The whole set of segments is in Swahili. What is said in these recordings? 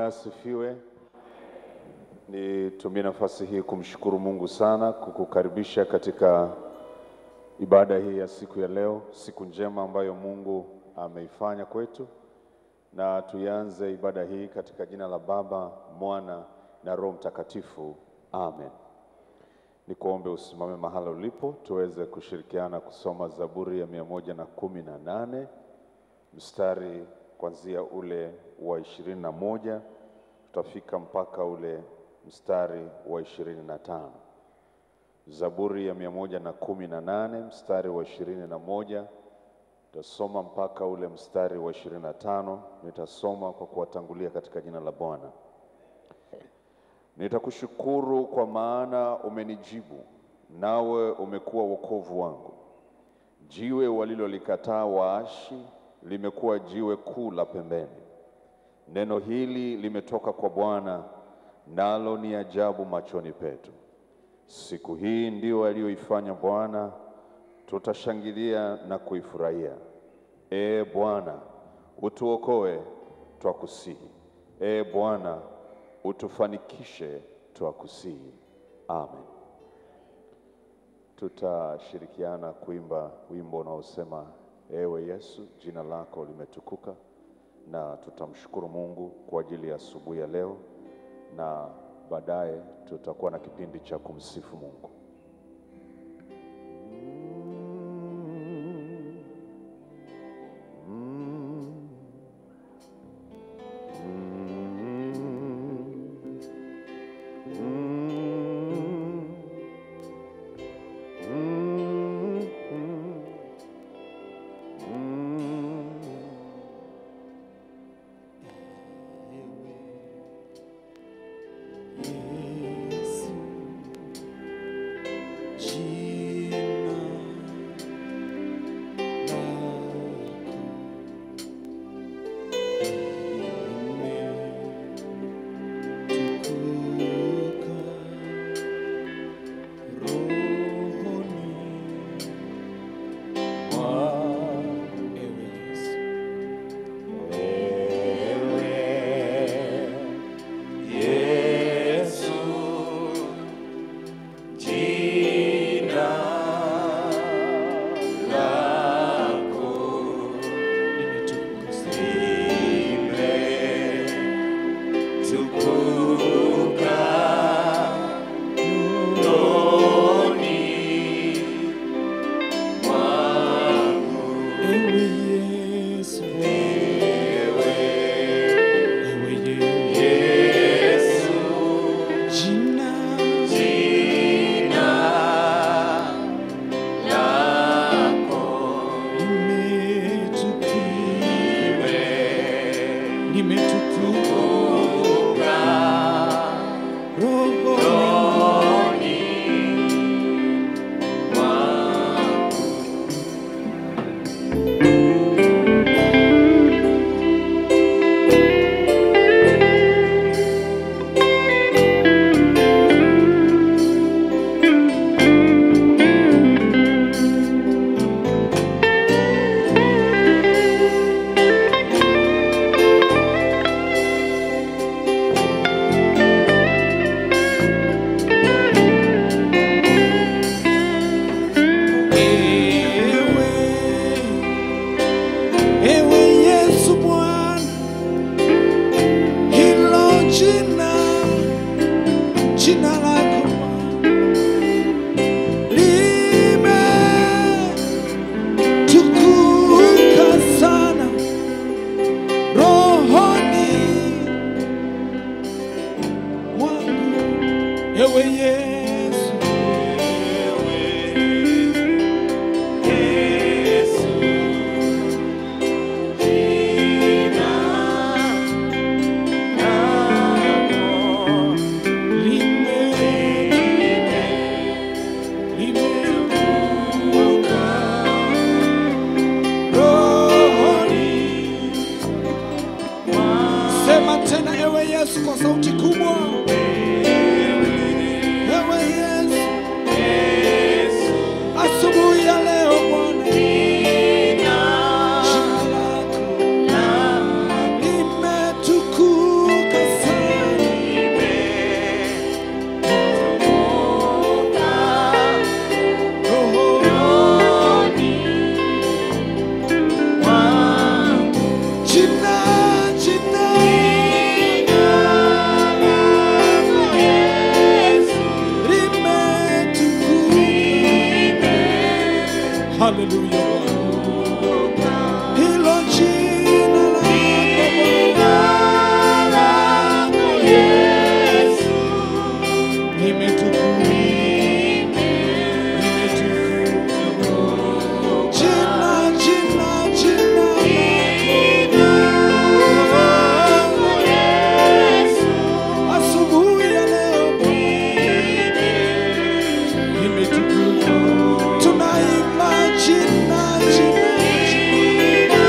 asifiwe. Nitumie nafasi hii kumshukuru Mungu sana kukukaribisha katika ibada hii ya siku ya leo, siku njema ambayo Mungu ameifanya kwetu, na tuianze ibada hii katika jina la Baba, Mwana na Roho Mtakatifu. Amen. Nikuombe usimame mahala ulipo tuweze kushirikiana kusoma Zaburi ya mia moja na kumi na nane mstari kuanzia ule wa ishirini na moja tutafika mpaka ule mstari wa ishirini na tano. Zaburi ya mia moja na kumi na nane mstari wa ishirini na moja tutasoma mpaka ule mstari wa ishirini na tano. Nitasoma kwa kuwatangulia katika jina la Bwana. Nitakushukuru kwa maana umenijibu, nawe umekuwa wokovu wangu. Jiwe walilolikataa waashi limekuwa jiwe kuu la pembeni. Neno hili limetoka kwa Bwana, nalo ni ajabu machoni petu. Siku hii ndio aliyoifanya Bwana, tutashangilia na kuifurahia. Ee Bwana, utuokoe, twakusihi. Ee Bwana, utufanikishe, twakusihi. Amen. Tutashirikiana kuimba wimbo unaosema Ewe Yesu, jina lako limetukuka, na tutamshukuru Mungu kwa ajili ya asubuhi ya leo, na baadaye tutakuwa na kipindi cha kumsifu Mungu. Yesu, Haleluya Bwana. Hilo jina lako Bwana. Limetukuka. Limetukuka. Jina, jina, jina lako. Asubuhi ya leo limetukuka. Tunaimba jina, jina, jina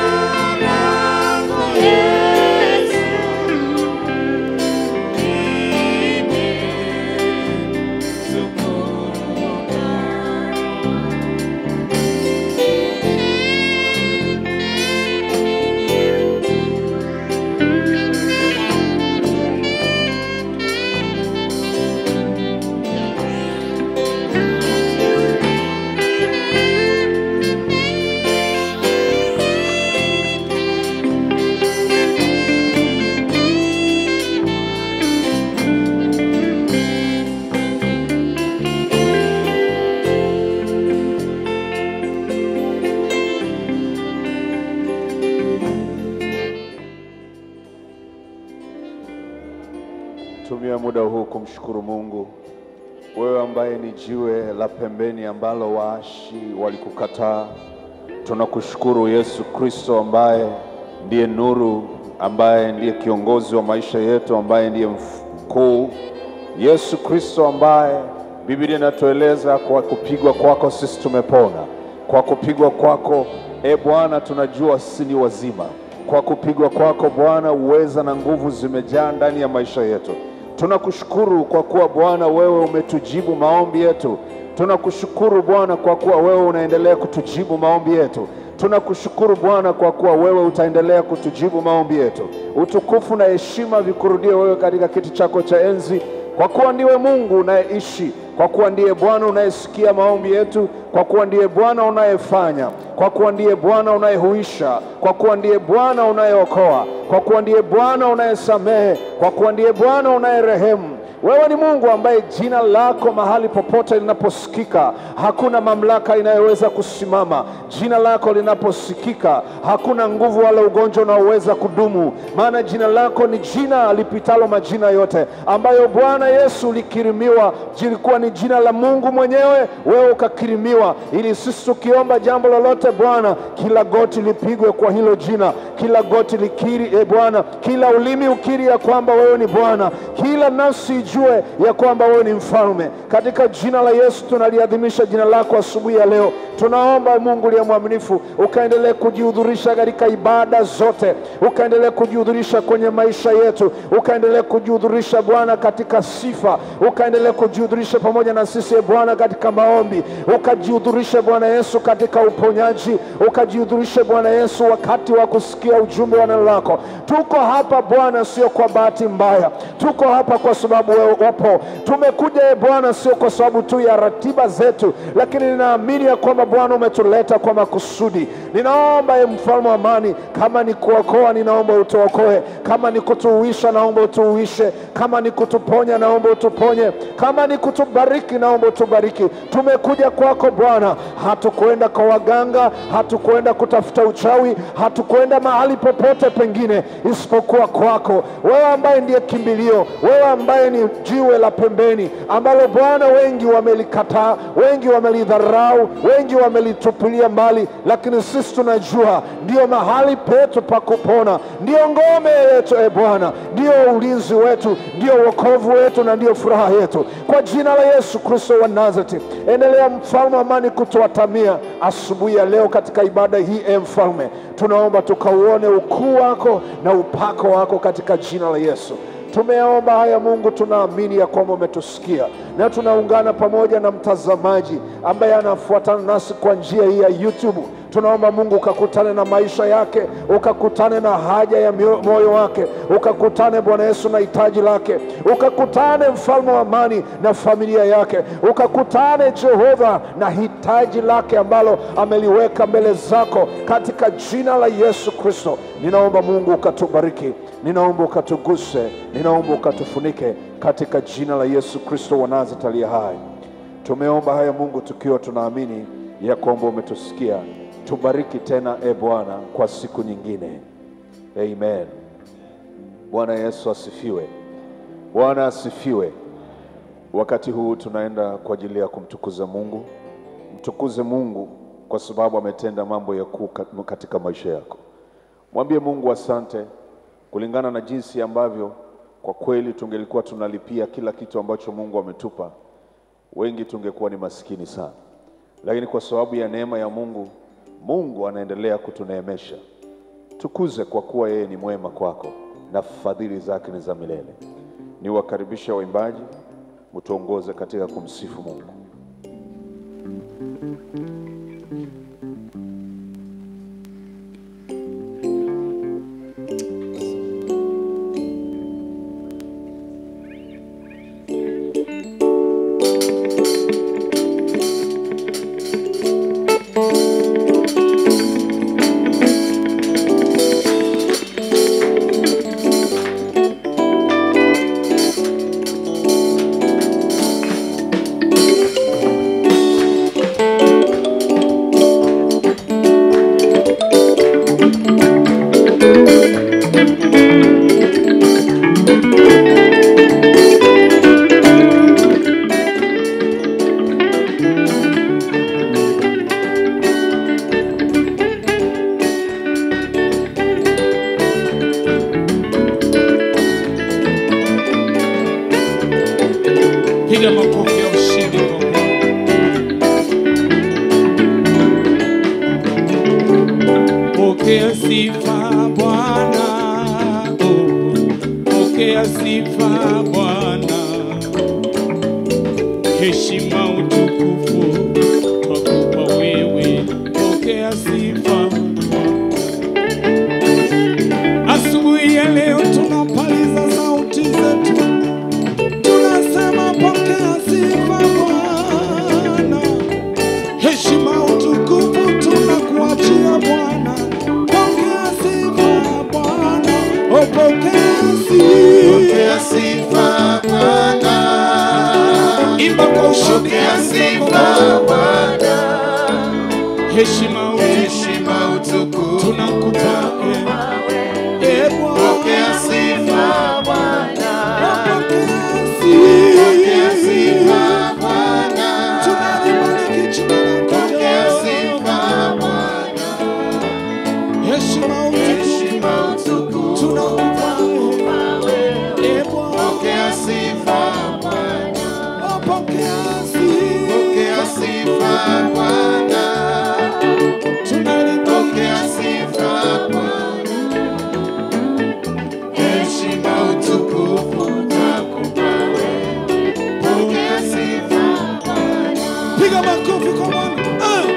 Tumia muda huu kumshukuru Mungu, wewe ambaye ni jiwe la pembeni ambalo waashi walikukataa. Tunakushukuru Yesu Kristo ambaye ndiye nuru, ambaye ndiye kiongozi wa maisha yetu, ambaye ndiye mkuu. Yesu Kristo ambaye Biblia inatueleza kwa kupigwa kwako sisi tumepona, kwa kupigwa kwako e Bwana tunajua sisi ni wazima. Kwa kupigwa kwako Bwana uweza na nguvu zimejaa ndani ya maisha yetu. Tunakushukuru kwa kuwa Bwana wewe umetujibu maombi yetu. Tunakushukuru Bwana kwa kuwa wewe unaendelea kutujibu maombi yetu. Tunakushukuru Bwana kwa kuwa wewe utaendelea kutujibu maombi yetu. Utukufu na heshima vikurudie wewe katika kiti chako cha enzi, kwa kuwa ndiwe Mungu unayeishi, kwa kuwa ndiye Bwana unayesikia maombi yetu, kwa kuwa ndiye Bwana unayefanya, kwa kuwa ndiye Bwana unayehuisha, kwa kuwa ndiye Bwana unayeokoa, kwa kuwa ndiye Bwana unayesamehe, kwa kuwa ndiye Bwana unayerehemu. Wewe ni Mungu ambaye jina lako mahali popote linaposikika hakuna mamlaka inayoweza kusimama. Jina lako linaposikika hakuna nguvu wala ugonjwa unaoweza kudumu, maana jina lako ni jina lipitalo majina yote, ambayo Bwana Yesu ulikirimiwa, jilikuwa ni jina la Mungu mwenyewe, wewe ukakirimiwa, ili sisi tukiomba jambo lolote Bwana, kila goti lipigwe kwa hilo jina, kila goti likiri, e Bwana, kila ulimi ukiri ya kwamba wewe ni Bwana, kila nafsi ijue ya kwamba wewe ni mfalme. Katika jina la Yesu tunaliadhimisha jina lako asubuhi ya leo. Tunaomba Mungu liye mwaminifu, ukaendelee kujihudhurisha katika ibada zote, ukaendelee kujihudhurisha kwenye maisha yetu, ukaendelee kujihudhurisha Bwana katika sifa, ukaendelee kujihudhurisha pamoja na sisi e Bwana katika maombi, ukajihudhurishe Bwana Yesu katika uponyaji, ukajihudhurishe Bwana Yesu wakati wa kusikia ujumbe wa neno lako. Tuko hapa Bwana, sio kwa bahati mbaya, tuko hapa kwa sababu wewe upo. Tumekuja e Bwana, sio kwa sababu tu ya ratiba zetu, lakini ninaamini ya kwamba Bwana umetuleta kwa makusudi. Ninaomba e mfalme wa amani, kama ni kuokoa, ninaomba utuokoe, kama ni kutuuisha, naomba utuuishe, kama ni kutuponya, naomba utuponye, kama ni kutubariki, naomba utubariki. Tumekuja kwako Bwana, hatukwenda kwa waganga, hatukwenda kutafuta uchawi, hatukwenda mahali popote pengine isipokuwa kwako, wewe ambaye ndiye kimbilio, wewe ambaye ni jiwe la pembeni ambalo Bwana wengi wamelikataa, wengi wamelidharau, wengi wamelitupilia mbali, lakini sisi tunajua ndio mahali petu pa kupona, ndio ngome yetu e Bwana, ndio ulinzi wetu, ndio wokovu wetu na ndio furaha yetu. Kwa jina la Yesu Kristo wa Nazareti, endelea mfalme wa amani kutuatamia asubuhi ya leo katika ibada hii. E mfalme, tunaomba tukauone ukuu wako na upako wako katika jina la Yesu. Tumeomba haya Mungu, tunaamini ya kwamba umetusikia na tunaungana pamoja na mtazamaji ambaye anafuatana nasi kwa njia hii ya YouTube. Tunaomba Mungu ukakutane na maisha yake, ukakutane na haja ya mio- moyo wake, ukakutane Bwana Yesu na hitaji lake, ukakutane mfalme wa amani na familia yake, ukakutane Jehova na hitaji lake ambalo ameliweka mbele zako katika jina la Yesu Kristo. Ninaomba Mungu ukatubariki, ninaomba ukatuguse, ninaomba ukatufunike katika jina la Yesu Kristo wa Nazareti aliye hai. Tumeomba haya Mungu tukiwa tunaamini ya kwamba umetusikia. Tubariki tena e Bwana kwa siku nyingine. Amen. Bwana Yesu asifiwe. Bwana asifiwe. Wakati huu tunaenda kwa ajili ya kumtukuza Mungu. Mtukuze Mungu kwa sababu ametenda mambo ya kuu kat- katika maisha yako. Mwambie Mungu asante kulingana na jinsi ambavyo kwa kweli tungelikuwa tunalipia kila kitu ambacho Mungu ametupa, wengi tungekuwa ni maskini sana, lakini kwa sababu ya neema ya Mungu, Mungu anaendelea kutuneemesha. Tukuze kwa kuwa yeye ni mwema kwako na fadhili zake ni za milele. Niwakaribisha waimbaji, mtuongoze katika kumsifu Mungu. Piga makofi ya ushindi kwa Bwana. Pokea sifa Bwana, oh, pokea sifa Bwana, heshima utukufu twakupa wewe, pokea sifa Asubuhi ya leo tunapaliza sauti zetu tunasema pokea sifa Bwana, heshima utukufu tunakuachia Bwana, pokea sifa Bwana, oh pokea Pokea sifa, sifa Bwana, imba kwa ushindi, pokea imba sifa kwa- Bwana, heshima utukufu heshima utukufu tunakupa eh, eh Bwana, Pokea sifa Bwana, pokea pokea sifa, sifa Bwana, tunalibariki jina lako pokea Jehova. sifa Bwana, heshima utukufu heshima utukufu tunakupa eh Bwana. Pokea sifa Bwana, Oh, pokea pokea sifa. sifa Bwana, Tunalibariki pokea sifa Bwana, heshima utukufu nakupa wewe. Pokea sifa Bwana. piga makofi kwa Bwana. Ah!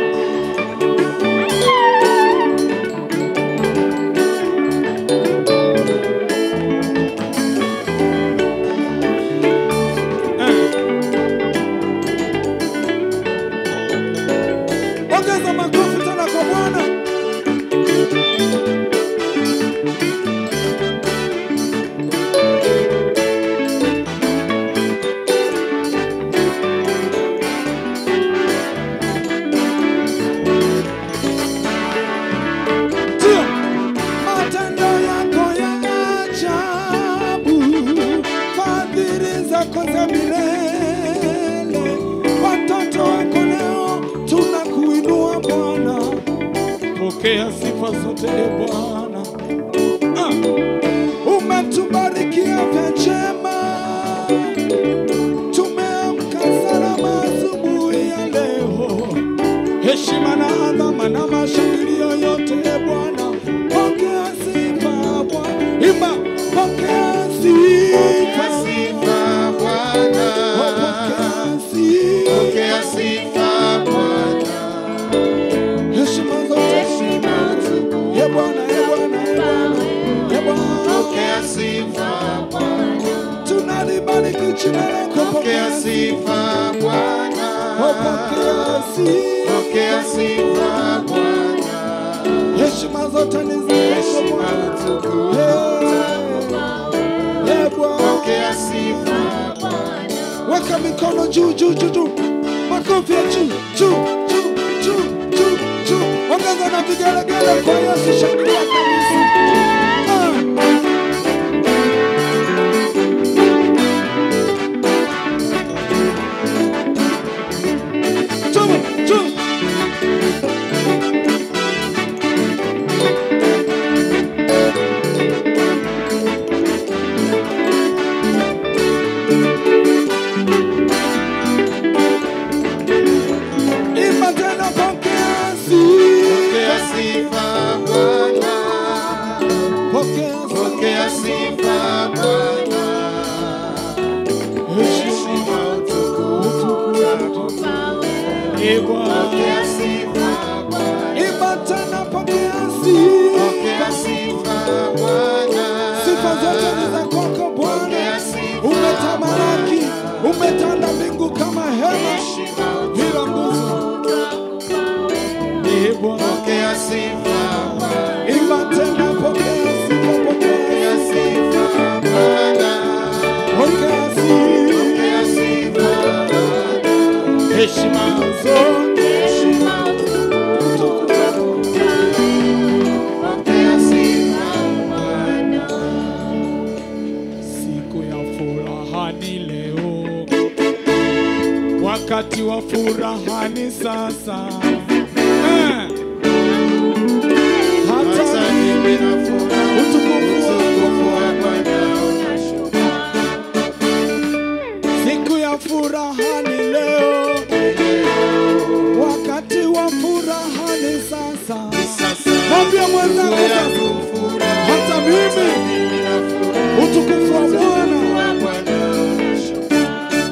Ah. Ongeza makofi tena kwa Bwana. Ndio. Matendo yako ya ajabu, fadhili zako za milele. Watoto wako leo tunakuinua Bwana, pokea sifa zote e Bwana. Ah, umetubarikia vya njema, tumeamka salama asubuhi ya leo heshima na adhama na mashangilio yote e Bwana, pokea sifa Bwana, imba pokea Pokea sifa, sifa Bwana, Oh, pokea sifa, pokea sifa Bwana, heshima zote heshima utukufu e Bwana, e Bwana, e Bwana, e Bwana, Pokea sifa Bwana, tunalibariki jina lako, pokea sifa Bwana, Oh, pokea sifa, pokea sifa Bwana, heshima zote ni zako heshima Bwana, utukufu Eh, eh, Bwana. pokea sifa weka mikono juu juu juu juu, makofi ya juu juu juu juu. vigelegele kwa Yesu, shangilia kabisa. Ah. Chuma, chuma. Imba tena pokea Pokea sifa. sifa Bwana, Pokea pokea sifa Bwana, heshima utukufu wako. Ee Bwana. Pokea sifa Bwana, Imba tena pokea pokea sifa. sifa Bwana, Sifa zote ni za kwako Bwana. pokea sifa Umetamalaki, umetanda mbingu kama hema heshima bila nguzo. Ee Bwana. Pokea sifa Bwana, Imba tena pokea sifa, pokea pokea sifa. sifa Bwana, Pokea sifa. pokea sifa Bwana, Heshima zote. pokea sifa Bwana. Siku ya furaha ni leo, wakati wa furaha ni sasa. Eh. Hata Hata mimi na furaha, utukufu utukufu wa Bwana unashuka. Siku ya furaha ni leo, wakati wa furaha ni sasa. Sasa Mwambie mwenzako ndugu sasa, yangu furaha, hata mimi mimi na furaha, utukufu wa Bwana. wa Bwana unashuka.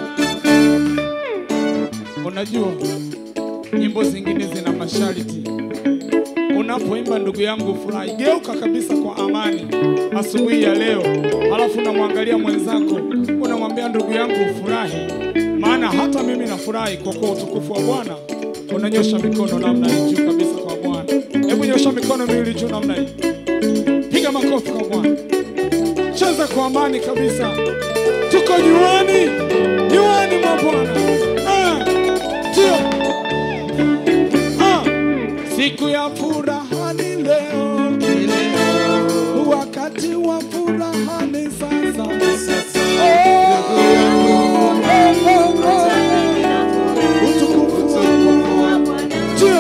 Unajua nyimbo zingine zina masharti. Unapoimba ndugu yangu, furahi, geuka kabisa kwa amani asubuhi ya leo, halafu unamwangalia mwenzako, unamwambia ndugu yangu, furahi, maana hata mimi nafurahi kwa kuwa utukufu wa Bwana. Unanyosha mikono namna hii juu kabisa kwa Bwana. Hebu nyosha mikono miwili juu namna hii, piga makofi kwa Bwana, cheza kwa amani kabisa. Tuko nyuani, nyuani mwa Bwana. Ah, ndio. Ah, siku ya furaha ni leo, wakati wa furaha ni sasa. Sasa Oh, ndugu yangu, oh, oh, oh. mimi na furaha, Utukufu wa utukufu wa Bwana Ndio.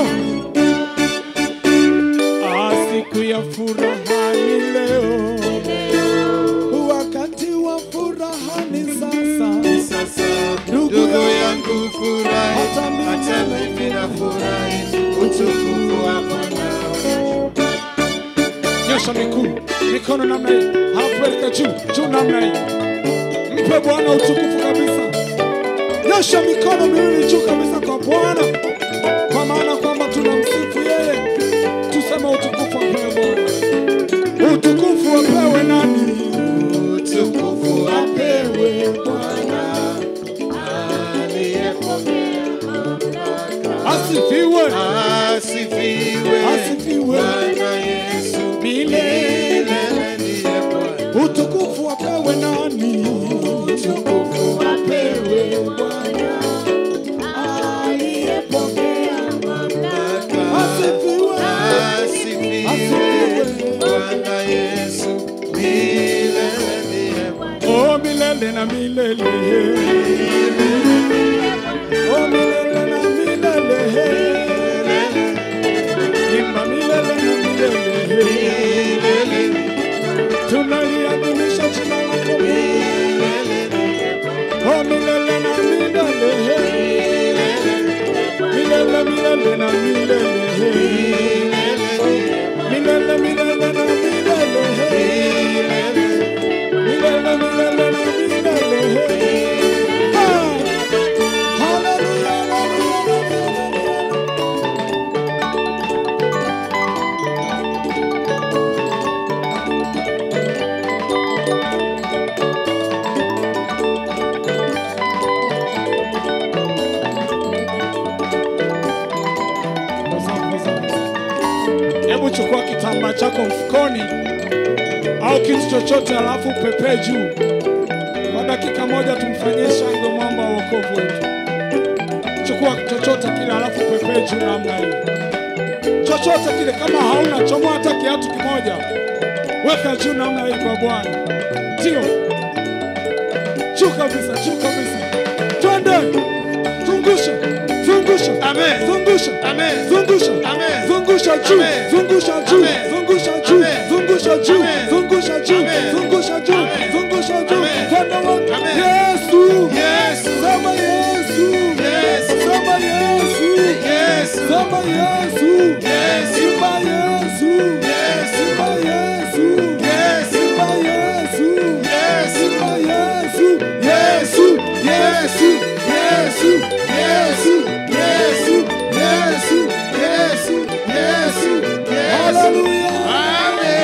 Ah, siku ya furaha ni leo, wakati wa furaha ni sasa. sasa Ndugu ndugu yangu, yangu furahi, hata mimi hata mimi na furahi, utukufu wa Bwana unashuka. nyosha miguu mikono namna hii, halafu peleka juu juu namna hii. Mpe Bwana utukufu kabisa. Nyosha mikono miwili juu kabisa kwa Bwana, kwa maana kwamba tunamsifu yeye. Tuseme utukufu apewe Bwana, utukufu apewe nani? Utukufu Apewe Bwana, aliyepokea mamlaka. asifiwe Asifiwe Asifiwe. Bwana Yesu milele. milele ndiye Bwana. Utukufu apewe nani? Utukufu Apewe Bwana aliyepokea mamlaka. Asifiwe. Asifiwe Asifiwe. Bwana Yesu milele ndiye Bwana. Oh, milele na milele. Oh, milele na milele. Imba milele na milele. Tunaliadhimisha jina lako. Oh, milele na milele. Milele, milele na milele. Milele, milele na milele. Milele, milele na milele. Ah! Hallelujah, hallelujah, hallelujah. Hebu chukua kitambaa chako mfukoni au kitu chochote, alafu pepee juu kwa dakika moja, tumfanyie shangwe mwamba wa wokovu wetu. Chukua chochote kile, alafu pepee juu namna hiyo. chochote kile, kama hauna chomoa hata kiatu kimoja, weka juu namna hii kwa Bwana. Ndio juu kabisa, juu kabisa, twende, zungusha, zungusha, Amen. zungusha, Amen. zungusha, Amen. zungusha juu, Amen. zungusha juu, Amen. zungusha juu, Amen. zungusha juu, Amen. zungusha juu, Amen. zungusha juu, Amen. zungusha juu, Amen. twende wote. Amen. Yesu, Yesu. sema Yesu, Yesu. sema Yesu, Yesu. sema Yesu, Yesu. Simba Yesu, Yesu. Simba Yesu, Yesu. Simba Yesu, Yesu. Simba Yesu, Yesu, Yesu, Yesu, Yesu, Yesu, Yesu, Yesu. Yesu. Yesu. Hallelujah. Amen.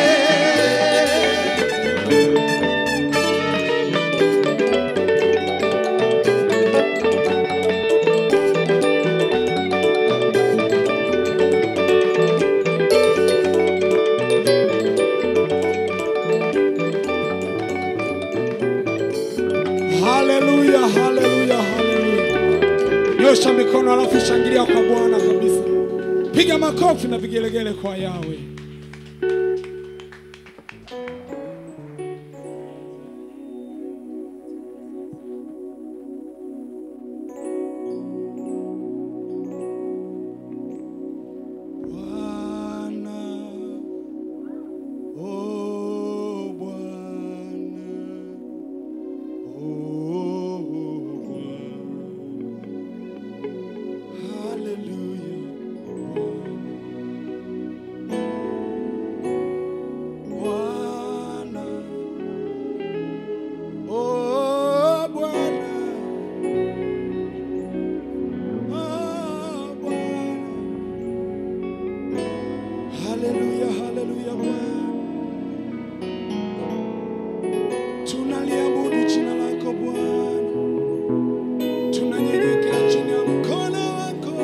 Haleluya, haleluya, haleluya. Nyosha mikono alafu shangilia kwa Bwana kabisa. Piga makofi na vigelegele kwa Yawe. Bwana, oh Bwana. Hallelujah, hallelujah, Bwana. Tunaliabudu jina lako Bwana, tunanyenyekea chini ya mkono wako,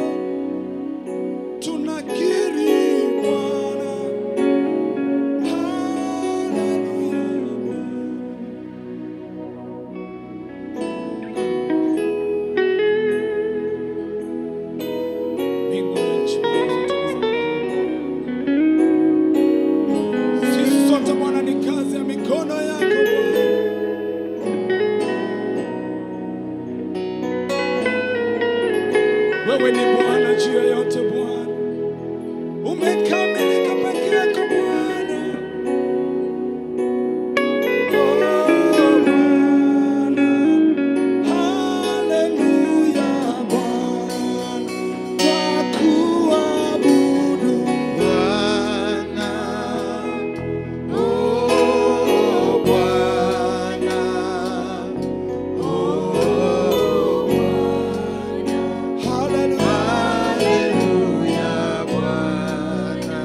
tunakiri Bwana. Haleluya, Bwana. Mbingu na nchi sisi sote Bwana, ni kazi ya mikono yako Bwana. Wewe ni Bwana juu ya yote Bwana, umekamilika peke yako Bwana. Oh, Bwana. Haleluya, Bwana. Twakuabudu Bwana. Oh, Bwana. Oh, Haleluya. Haleluya, Bwana.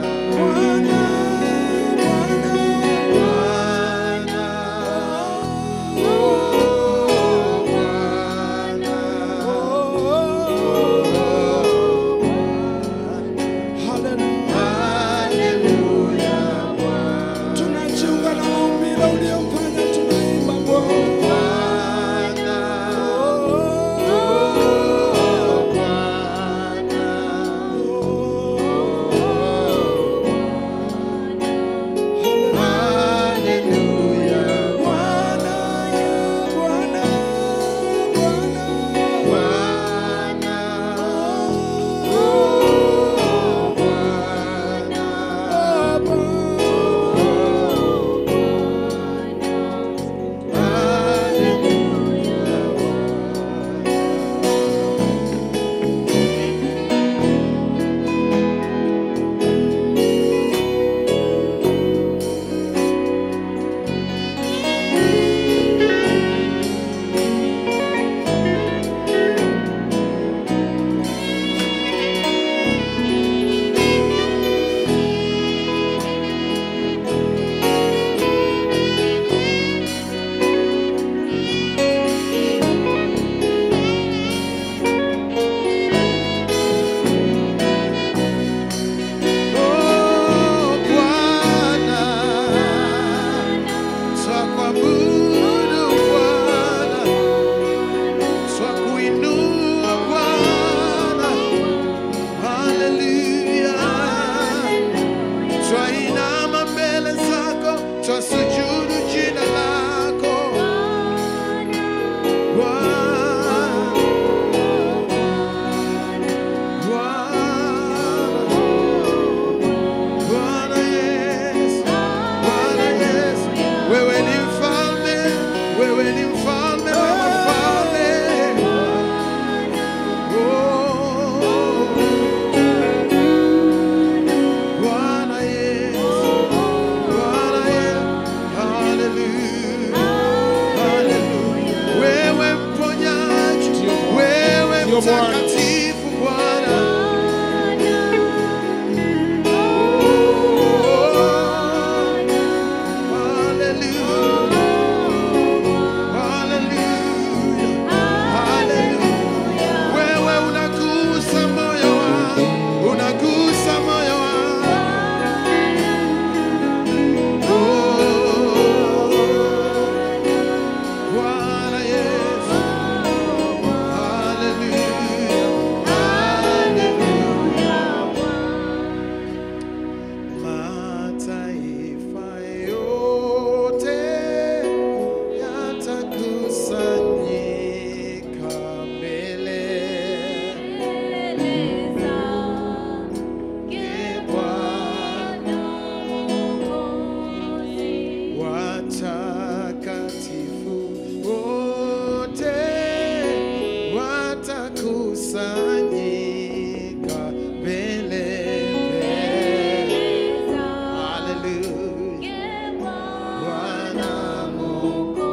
watakusanyika mbele mbele. Haleluya. Bwana Mungu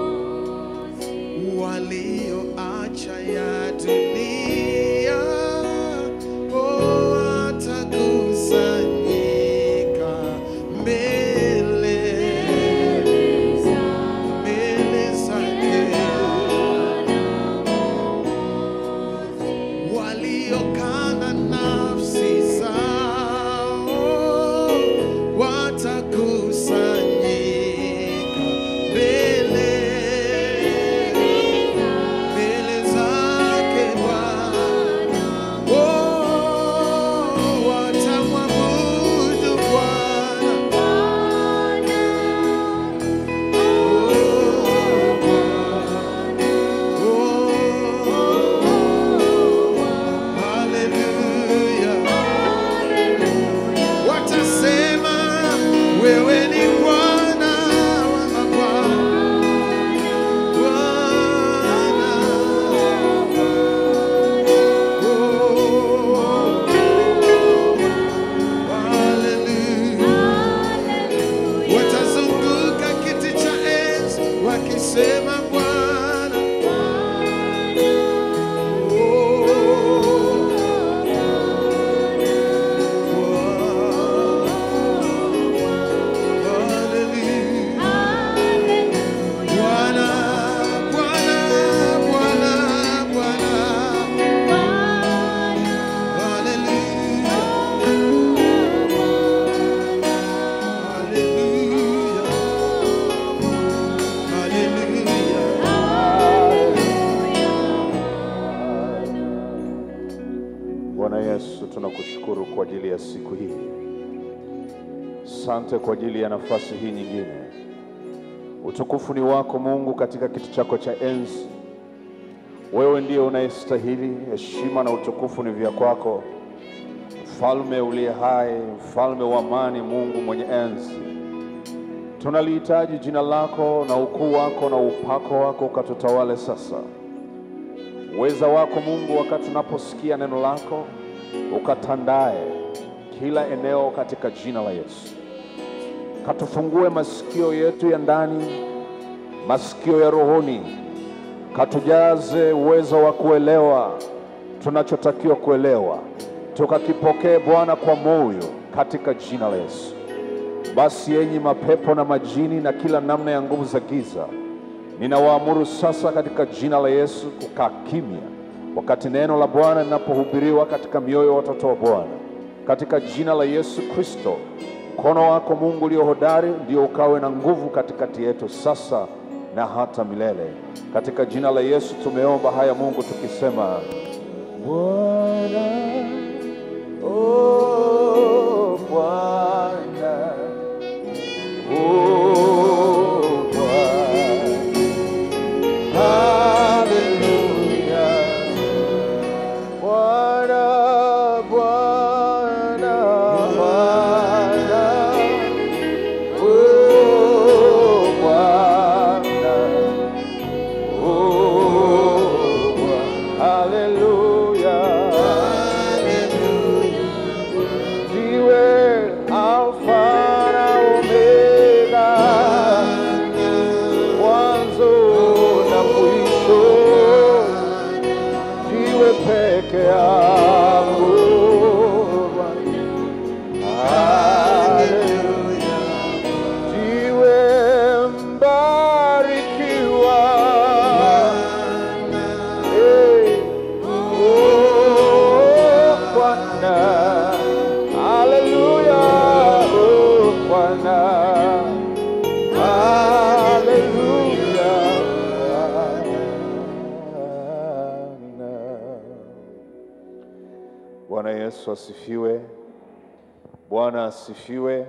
walioacha ya dunia oh, watakusanyika mbele mbele zake waliokana nafsi zao watakusanyika mbele mbele zake Bwana, oh, watamwabudu Bwana, oh, haleluya. Watasema wewe ni Bwana wa mabwana, Bwana. Oh, haleluya. Watazunguka kiti cha enzi wakisema Bwana. Oh, haleluya. Bwana, Bwana, Bwana, Bwana. Haleluya. Haleluya. Haleluya. Bwana Yesu, tunakushukuru kwa ajili ya siku hii. Sante kwa ajili ya nafasi hii nyingine. Utukufu ni wako Mungu katika kiti chako cha enzi. Wewe ndiye unayestahili, heshima na utukufu ni vya kwako, mfalme uliye hai, mfalme wa amani, Mungu mwenye enzi. Tunalihitaji jina lako na ukuu wako na upako wako ukatutawale sasa uweza wako Mungu, wakati tunaposikia neno lako, ukatandae kila eneo katika jina la Yesu. Katufungue masikio yetu ya ndani, masikio ya rohoni, katujaze uwezo wa kuelewa tunachotakiwa kuelewa, tukakipokee Bwana kwa moyo katika jina la Yesu. Basi yenyi mapepo na majini na kila namna ya nguvu za giza, ninawaamuru sasa katika jina la Yesu kukaa kimya wakati neno la Bwana linapohubiriwa katika mioyo ya watoto wa Bwana, katika jina la Yesu Kristo. Mkono wako Mungu ulio hodari ndio ukawe na nguvu katikati yetu sasa na hata milele. Katika jina la Yesu tumeomba haya Mungu, tukisema Bwana, oh Bwana, oh Bwana. Haleluya. Bwana, Bwana, Bwana. Oh, Bwana. Oh, Bwana. Haleluya. Ndiwe Alfa na Omega mwanzo na mwisho, ndiwe peke yako Bwana. Haleluya. Ndiwe mbarikiwa. Eh, oh, Bwana. Haleluya, oh, Bwana. Haleluya. Bwana Yesu asifiwe. Bwana asifiwe.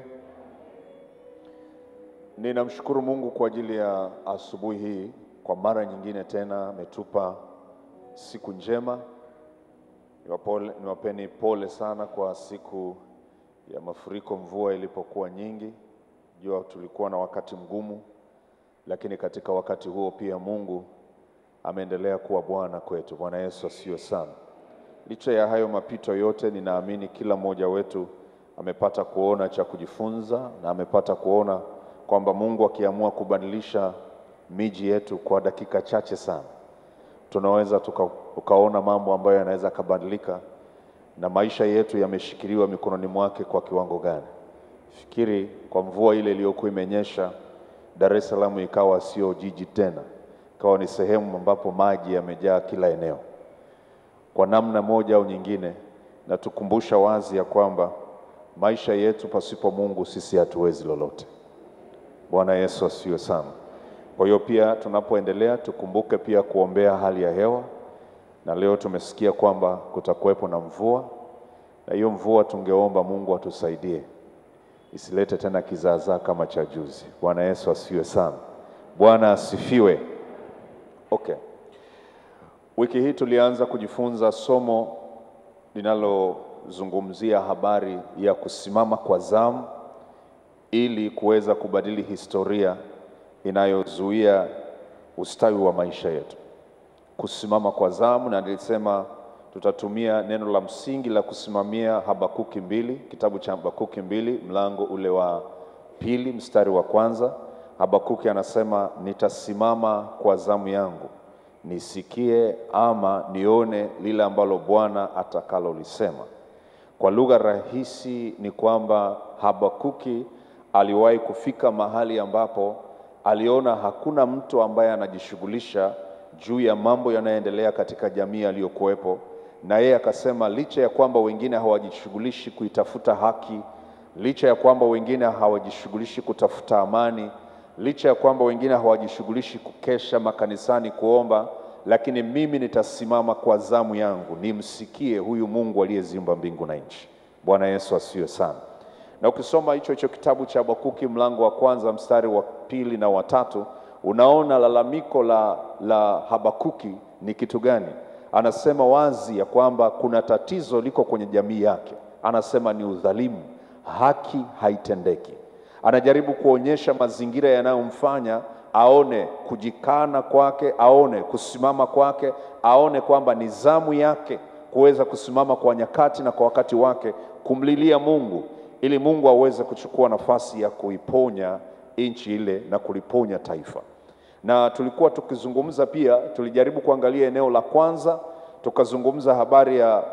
Ninamshukuru Mungu kwa ajili ya asubuhi hii, kwa mara nyingine tena ametupa siku njema. Niwapole- Niwapeni pole sana kwa siku ya mafuriko, mvua ilipokuwa nyingi. Jua tulikuwa na wakati mgumu, lakini katika wakati huo pia Mungu ameendelea kuwa Bwana kwetu. Bwana Yesu asifiwe sana. licha ya hayo mapito yote, ninaamini kila mmoja wetu amepata kuona cha kujifunza na amepata kuona kwamba Mungu akiamua kubadilisha miji yetu kwa dakika chache sana, tunaweza tuka, tukaona mambo ambayo yanaweza kabadilika na maisha yetu yameshikiliwa mikononi mwake kwa kiwango gani? Fikiri kwa mvua ile iliyokuwa imenyesha, Dar es Salaam ikawa sio jiji tena, ikawa ni sehemu ambapo maji yamejaa kila eneo. Kwa namna moja au nyingine, natukumbusha wazi ya kwamba maisha yetu pasipo Mungu sisi hatuwezi lolote. Bwana Yesu asifiwe sana. Kwa hiyo pia tunapoendelea tukumbuke pia kuombea hali ya hewa, na leo tumesikia kwamba kutakuwepo na mvua, na hiyo mvua tungeomba Mungu atusaidie isilete tena kizaazaa kama cha juzi. Bwana Yesu asifiwe sana. Bwana asifiwe. Okay. Wiki hii tulianza kujifunza somo linalozungumzia habari ya kusimama kwa zamu ili kuweza kubadili historia inayozuia ustawi wa maisha yetu. Kusimama kwa zamu, na nilisema tutatumia neno la msingi la kusimamia Habakuki mbili, kitabu cha Habakuki mbili, mlango ule wa pili mstari wa kwanza. Habakuki anasema nitasimama kwa zamu yangu nisikie ama nione lile ambalo Bwana atakalolisema. Kwa lugha rahisi ni kwamba Habakuki aliwahi kufika mahali ambapo aliona hakuna mtu ambaye anajishughulisha juu ya mambo yanayoendelea katika jamii aliyokuwepo, na yeye akasema licha ya kwamba wengine hawajishughulishi kuitafuta haki, licha ya kwamba wengine hawajishughulishi kutafuta amani, licha ya kwamba wengine hawajishughulishi kukesha makanisani kuomba, lakini mimi nitasimama kwa zamu yangu nimsikie huyu Mungu aliyeziumba mbingu na nchi. Bwana Yesu asifiwe sana. Na ukisoma hicho hicho kitabu cha Habakuki mlango wa kwanza mstari wa pili na watatu unaona lalamiko la, la Habakuki ni kitu gani? Anasema wazi ya kwamba kuna tatizo liko kwenye jamii yake. Anasema ni udhalimu, haki haitendeki. Anajaribu kuonyesha mazingira yanayomfanya aone kujikana kwake, aone kusimama kwake, aone kwamba ni zamu yake kuweza kusimama kwa nyakati na kwa wakati wake kumlilia Mungu ili Mungu aweze kuchukua nafasi ya kuiponya nchi ile na kuliponya taifa. Na tulikuwa tukizungumza pia, tulijaribu kuangalia eneo la kwanza, tukazungumza habari ya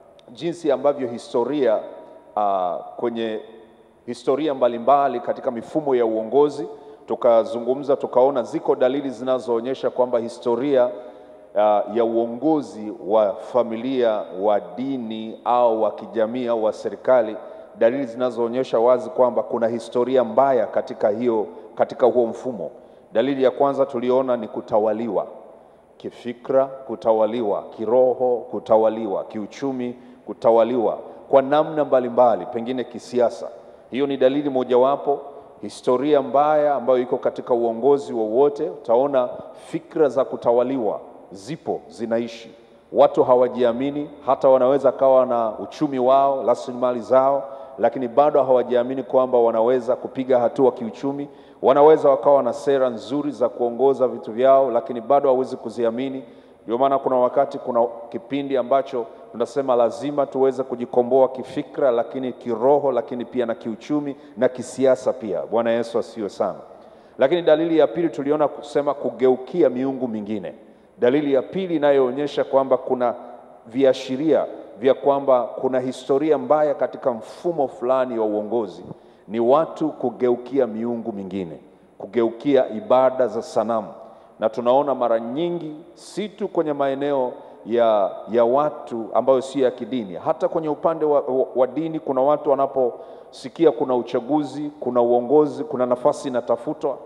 jinsi ambavyo historia uh, kwenye historia mbalimbali katika mifumo ya uongozi tukazungumza, tukaona ziko dalili zinazoonyesha kwamba historia uh, ya uongozi wa familia wa dini au wa kijamii au wa serikali dalili zinazoonyesha wazi kwamba kuna historia mbaya katika hiyo katika huo mfumo. Dalili ya kwanza tuliona ni kutawaliwa kifikra, kutawaliwa kiroho, kutawaliwa kiuchumi, kutawaliwa kwa namna mbalimbali, pengine kisiasa. Hiyo ni dalili mojawapo. Historia mbaya ambayo iko katika uongozi wowote, utaona fikra za kutawaliwa zipo, zinaishi. Watu hawajiamini, hata wanaweza kawa na uchumi wao, rasilimali zao lakini bado hawajiamini kwamba wanaweza kupiga hatua kiuchumi. Wanaweza wakawa na sera nzuri za kuongoza vitu vyao, lakini bado hawezi kuziamini. Ndio maana kuna wakati, kuna kipindi ambacho tunasema lazima tuweze kujikomboa kifikra, lakini kiroho, lakini pia na kiuchumi na kisiasa pia. Bwana Yesu asifiwe sana. Lakini dalili ya pili tuliona kusema kugeukia miungu mingine. Dalili ya pili inayoonyesha kwamba kuna viashiria vya kwamba kuna historia mbaya katika mfumo fulani wa uongozi ni watu kugeukia miungu mingine, kugeukia ibada za sanamu. Na tunaona mara nyingi si tu kwenye maeneo ya, ya watu ambayo si ya kidini, hata kwenye upande wa, wa, wa dini. Kuna watu wanaposikia kuna uchaguzi, kuna uongozi, kuna nafasi inatafutwa,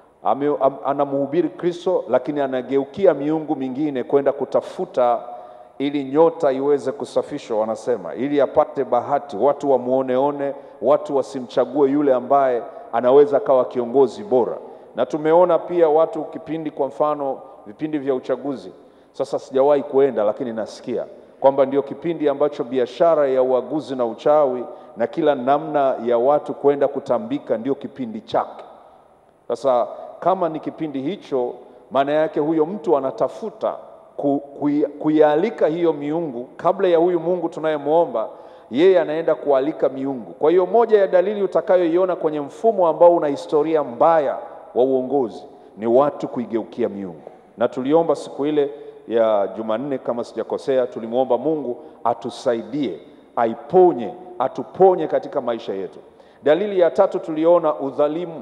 anamhubiri Kristo, lakini anageukia miungu mingine kwenda kutafuta ili nyota iweze kusafishwa, wanasema, ili apate bahati, watu wamuoneone, watu wasimchague yule ambaye anaweza akawa kiongozi bora. Na tumeona pia watu kipindi, kwa mfano vipindi vya uchaguzi. Sasa sijawahi kuenda, lakini nasikia kwamba ndio kipindi ambacho biashara ya uaguzi na uchawi na kila namna ya watu kwenda kutambika ndio kipindi chake. Sasa kama ni kipindi hicho, maana yake huyo mtu anatafuta ku- kui- kuialika hiyo miungu kabla ya huyu Mungu tunayemwomba, yeye anaenda kualika miungu. Kwa hiyo moja ya dalili utakayoiona kwenye mfumo ambao una historia mbaya wa uongozi ni watu kuigeukia miungu, na tuliomba siku ile ya Jumanne kama sijakosea, tulimwomba Mungu atusaidie, aiponye, atuponye katika maisha yetu. Dalili ya tatu tuliona udhalimu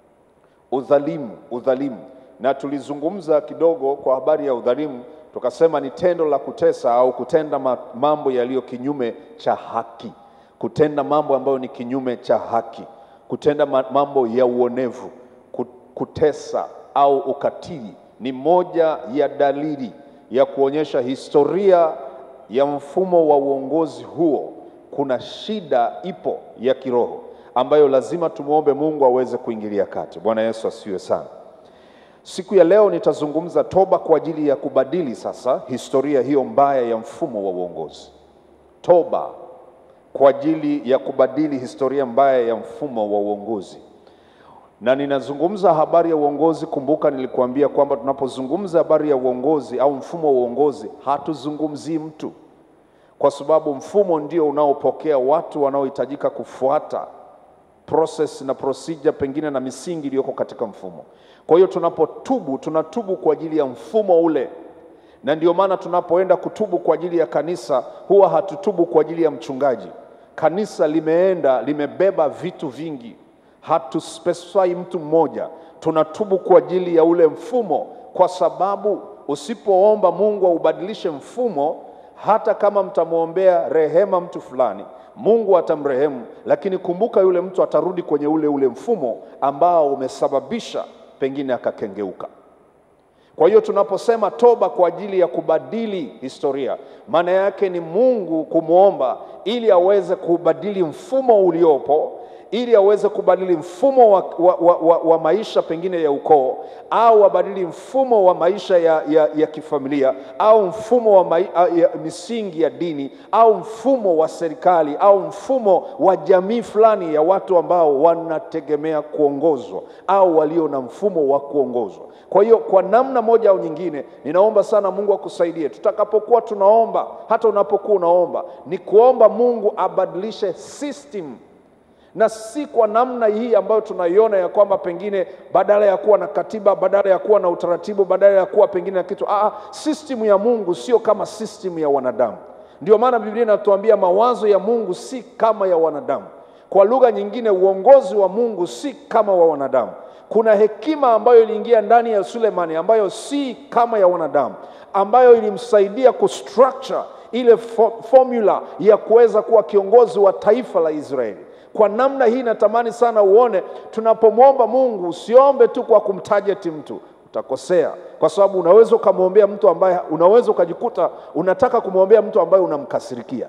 udhalimu udhalimu na tulizungumza kidogo kwa habari ya udhalimu tukasema ni tendo la kutesa au kutenda ma- mambo yaliyo kinyume cha haki kutenda mambo ambayo ni kinyume cha haki kutenda ma- mambo ya uonevu ku- kutesa au ukatili ni moja ya dalili ya kuonyesha historia ya mfumo wa uongozi huo kuna shida ipo ya kiroho ambayo lazima tumwombe Mungu aweze kuingilia kati. Bwana Yesu asifiwe sana. Siku ya leo nitazungumza toba kwa ajili ya kubadili sasa historia hiyo mbaya ya mfumo wa uongozi. Toba kwa ajili ya kubadili historia mbaya ya mfumo wa uongozi. Na ninazungumza habari ya uongozi. Kumbuka nilikuambia kwamba tunapozungumza habari ya uongozi au mfumo wa uongozi, hatuzungumzii mtu, kwa sababu mfumo ndio unaopokea watu wanaohitajika kufuata process na procedure pengine na misingi iliyoko katika mfumo. Kwa hiyo tunapotubu, tunatubu kwa ajili ya mfumo ule, na ndio maana tunapoenda kutubu kwa ajili ya kanisa, huwa hatutubu kwa ajili ya mchungaji. Kanisa limeenda limebeba vitu vingi, hatuspecify mtu mmoja, tunatubu kwa ajili ya ule mfumo, kwa sababu usipoomba Mungu aubadilishe mfumo, hata kama mtamwombea rehema mtu fulani, Mungu atamrehemu, lakini kumbuka, yule mtu atarudi kwenye ule ule mfumo ambao umesababisha pengine akakengeuka. Kwa hiyo tunaposema toba kwa ajili ya kubadili historia, maana yake ni Mungu kumwomba ili aweze kubadili mfumo uliopo, ili aweze kubadili mfumo wa, wa, wa, wa, wa maisha pengine ya ukoo, au abadili mfumo wa maisha ya, ya, ya kifamilia, au mfumo wa mai, ya misingi ya dini, au mfumo wa serikali, au mfumo wa jamii fulani ya watu ambao wanategemea kuongozwa au walio na mfumo wa kuongozwa. Kwa hiyo kwa namna moja au nyingine, ninaomba sana Mungu akusaidie tutakapokuwa tunaomba, hata unapokuwa unaomba, ni kuomba Mungu abadilishe system na si kwa namna hii ambayo tunaiona ya kwamba pengine badala ya kuwa na katiba, badala ya kuwa na utaratibu, badala ya kuwa pengine na kitu. Ah, system ya Mungu sio kama system ya wanadamu. Ndio maana Biblia inatuambia mawazo ya Mungu si kama ya wanadamu. Kwa lugha nyingine, uongozi wa Mungu si kama wa wanadamu. Kuna hekima ambayo iliingia ndani ya Sulemani ambayo si kama ya wanadamu, ambayo ilimsaidia kustructure ile fo formula ya kuweza kuwa kiongozi wa taifa la Israeli. Kwa namna hii natamani sana uone, tunapomwomba Mungu usiombe tu kwa kumtajeti mtu, utakosea, kwa sababu unaweza ukamwombea mtu ambaye, unaweza ukajikuta unataka kumwombea mtu ambaye unamkasirikia.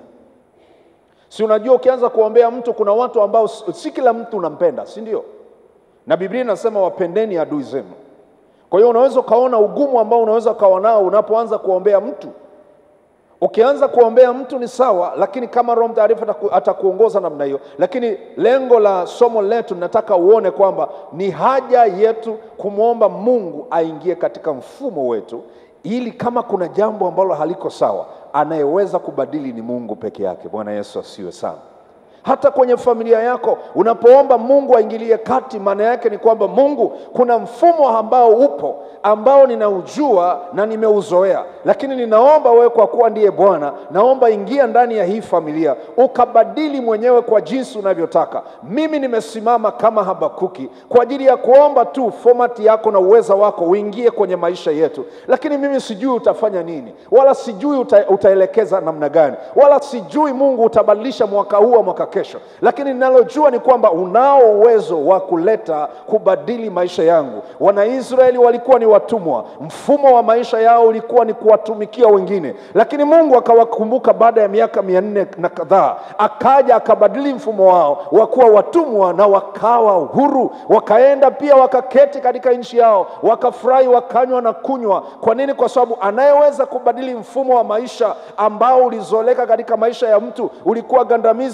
Si unajua, ukianza kuombea mtu, kuna watu ambao si kila mtu unampenda, si ndio? Na Biblia inasema wapendeni adui zenu. Kwa hiyo unaweza ukaona ugumu ambao unaweza ukawa nao unapoanza kuombea mtu. Ukianza kuombea mtu ni sawa, lakini kama Roho Mtakatifu atakuongoza namna hiyo. Lakini lengo la somo letu, nataka uone kwamba ni haja yetu kumwomba Mungu aingie katika mfumo wetu, ili kama kuna jambo ambalo haliko sawa, anayeweza kubadili ni Mungu peke yake. Bwana Yesu asiwe sana hata kwenye familia yako unapoomba Mungu aingilie kati, maana yake ni kwamba Mungu, kuna mfumo ambao upo ambao ninaujua na nimeuzoea, lakini ninaomba wewe, kwa kuwa ndiye Bwana, naomba ingia ndani ya hii familia ukabadili mwenyewe kwa jinsi unavyotaka. Mimi nimesimama kama Habakuki kwa ajili ya kuomba tu fomati yako na uweza wako uingie kwenye maisha yetu, lakini mimi sijui utafanya nini, wala sijui uta, utaelekeza namna gani, wala sijui Mungu utabadilisha mwaka huu au mwaka kesho, lakini ninalojua ni kwamba unao uwezo wa kuleta kubadili maisha yangu. Wanaisraeli walikuwa ni watumwa, mfumo wa maisha yao ulikuwa ni kuwatumikia wengine, lakini Mungu akawakumbuka baada ya miaka mia nne na kadhaa, akaja akabadili mfumo wao wa kuwa watumwa na wakawa huru, wakaenda pia wakaketi katika nchi yao, wakafurahi, wakanywa na kunywa. Kwa nini? Kwa sababu anayeweza kubadili mfumo wa maisha ambao ulizoleka katika maisha ya mtu, ulikuwa gandamizi au ulikuwa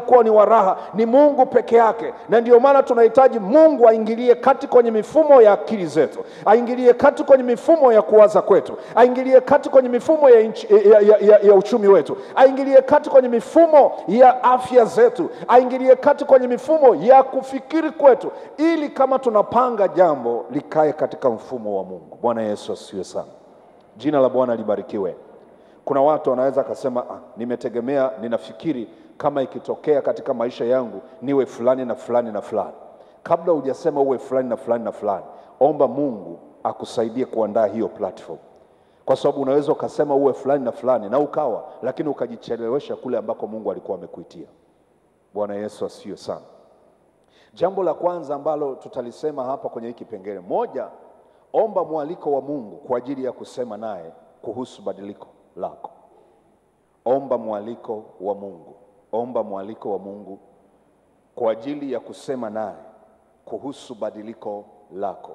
uliokuwa ni wa raha ni Mungu peke yake, na ndio maana tunahitaji Mungu aingilie kati kwenye mifumo ya akili zetu, aingilie kati kwenye mifumo ya kuwaza kwetu, aingilie kati kwenye mifumo ya, inchi, ya, ya, ya, ya uchumi wetu, aingilie kati kwenye mifumo ya afya zetu, aingilie kati kwenye mifumo ya kufikiri kwetu, ili kama tunapanga jambo likae katika mfumo wa Mungu. Bwana Yesu asifiwe sana. Jina la Bwana libarikiwe. Kuna watu wanaweza akasema ah, nimetegemea, ninafikiri kama ikitokea katika maisha yangu niwe fulani na fulani na fulani. Kabla hujasema uwe fulani na fulani na fulani, omba Mungu akusaidie kuandaa hiyo platform, kwa sababu unaweza ukasema uwe fulani na fulani na ukawa, lakini ukajichelewesha kule ambako Mungu alikuwa amekuitia. Bwana Yesu asifiwe sana. Jambo la kwanza ambalo tutalisema hapa kwenye hiki kipengele, moja, omba mwaliko wa Mungu kwa ajili ya kusema naye kuhusu badiliko lako. Omba mwaliko wa Mungu, omba mwaliko wa Mungu kwa ajili ya kusema naye kuhusu badiliko lako.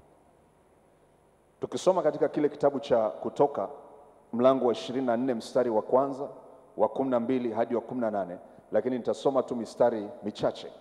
Tukisoma katika kile kitabu cha Kutoka mlango wa ishirini na nne mstari wa kwanza wa kumi na mbili hadi wa kumi na nane lakini nitasoma tu mistari michache.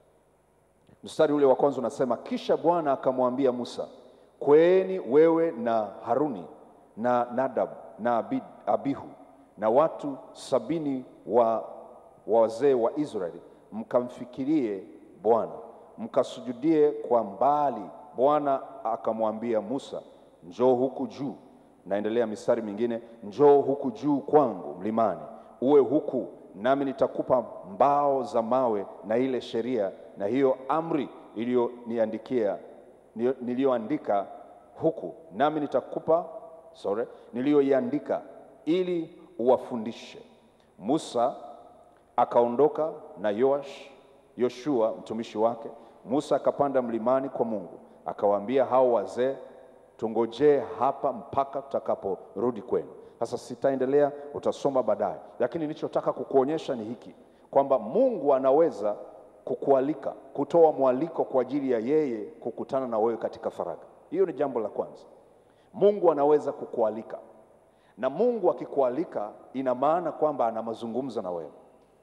Mstari ule wa kwanza unasema, kisha Bwana akamwambia Musa, kweeni wewe na Haruni na Nadab na Abi- Abihu na watu sabini wa wa wazee wa Israeli, mkamfikirie Bwana, mkasujudie kwa mbali. Bwana akamwambia Musa, njoo huku juu. Naendelea mistari mingine, njoo huku juu kwangu mlimani, uwe huku nami nitakupa mbao za mawe na ile sheria na hiyo amri iliyoniandikia niliyo- niliyoandika huku, nami nitakupa sorry, niliyoiandika ili uwafundishe. Musa akaondoka na Yoash Yoshua mtumishi wake. Musa akapanda mlimani kwa Mungu, akawaambia hao wazee, tungojee hapa mpaka tutakaporudi kwenu. Sasa sitaendelea, utasoma baadaye, lakini nilichotaka kukuonyesha ni hiki kwamba Mungu anaweza kukualika, kutoa mwaliko kwa ajili ya yeye kukutana na wewe katika faragha. Hiyo ni jambo la kwanza. Mungu anaweza kukualika, na Mungu akikualika, ina maana kwamba ana mazungumzo na wewe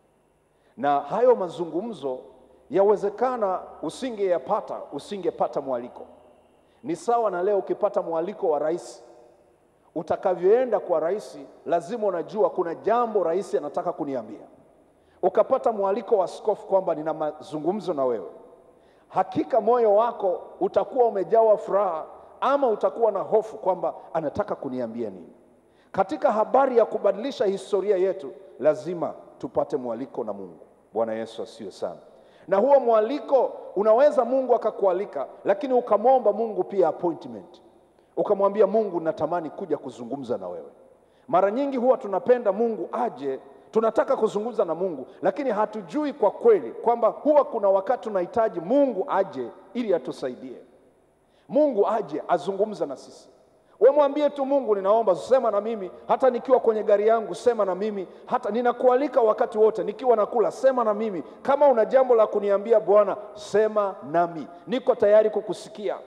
na hayo mazungumzo yawezekana usingeyapata usingepata mwaliko. Ni sawa na leo ukipata mwaliko wa rais, utakavyoenda kwa rais, lazima unajua kuna jambo rais anataka kuniambia. Ukapata mwaliko wa askofu kwamba nina mazungumzo na wewe, hakika moyo wako utakuwa umejawa furaha, ama utakuwa na hofu kwamba anataka kuniambia nini. Katika habari ya kubadilisha historia yetu, lazima tupate mwaliko na Mungu. Bwana Yesu asiwe sana. Na huo mwaliko unaweza Mungu akakualika, lakini ukamwomba Mungu pia appointment, ukamwambia Mungu, natamani kuja kuzungumza na wewe. Mara nyingi huwa tunapenda Mungu aje, tunataka kuzungumza na Mungu, lakini hatujui kwa kweli kwamba huwa kuna wakati tunahitaji Mungu aje ili atusaidie. Mungu aje azungumza na sisi. We mwambie tu Mungu, ninaomba sema na mimi, hata nikiwa kwenye gari yangu, sema na mimi, hata ninakualika wakati wote, nikiwa nakula, sema na mimi. Kama una jambo la kuniambia Bwana, sema nami, niko tayari kukusikia.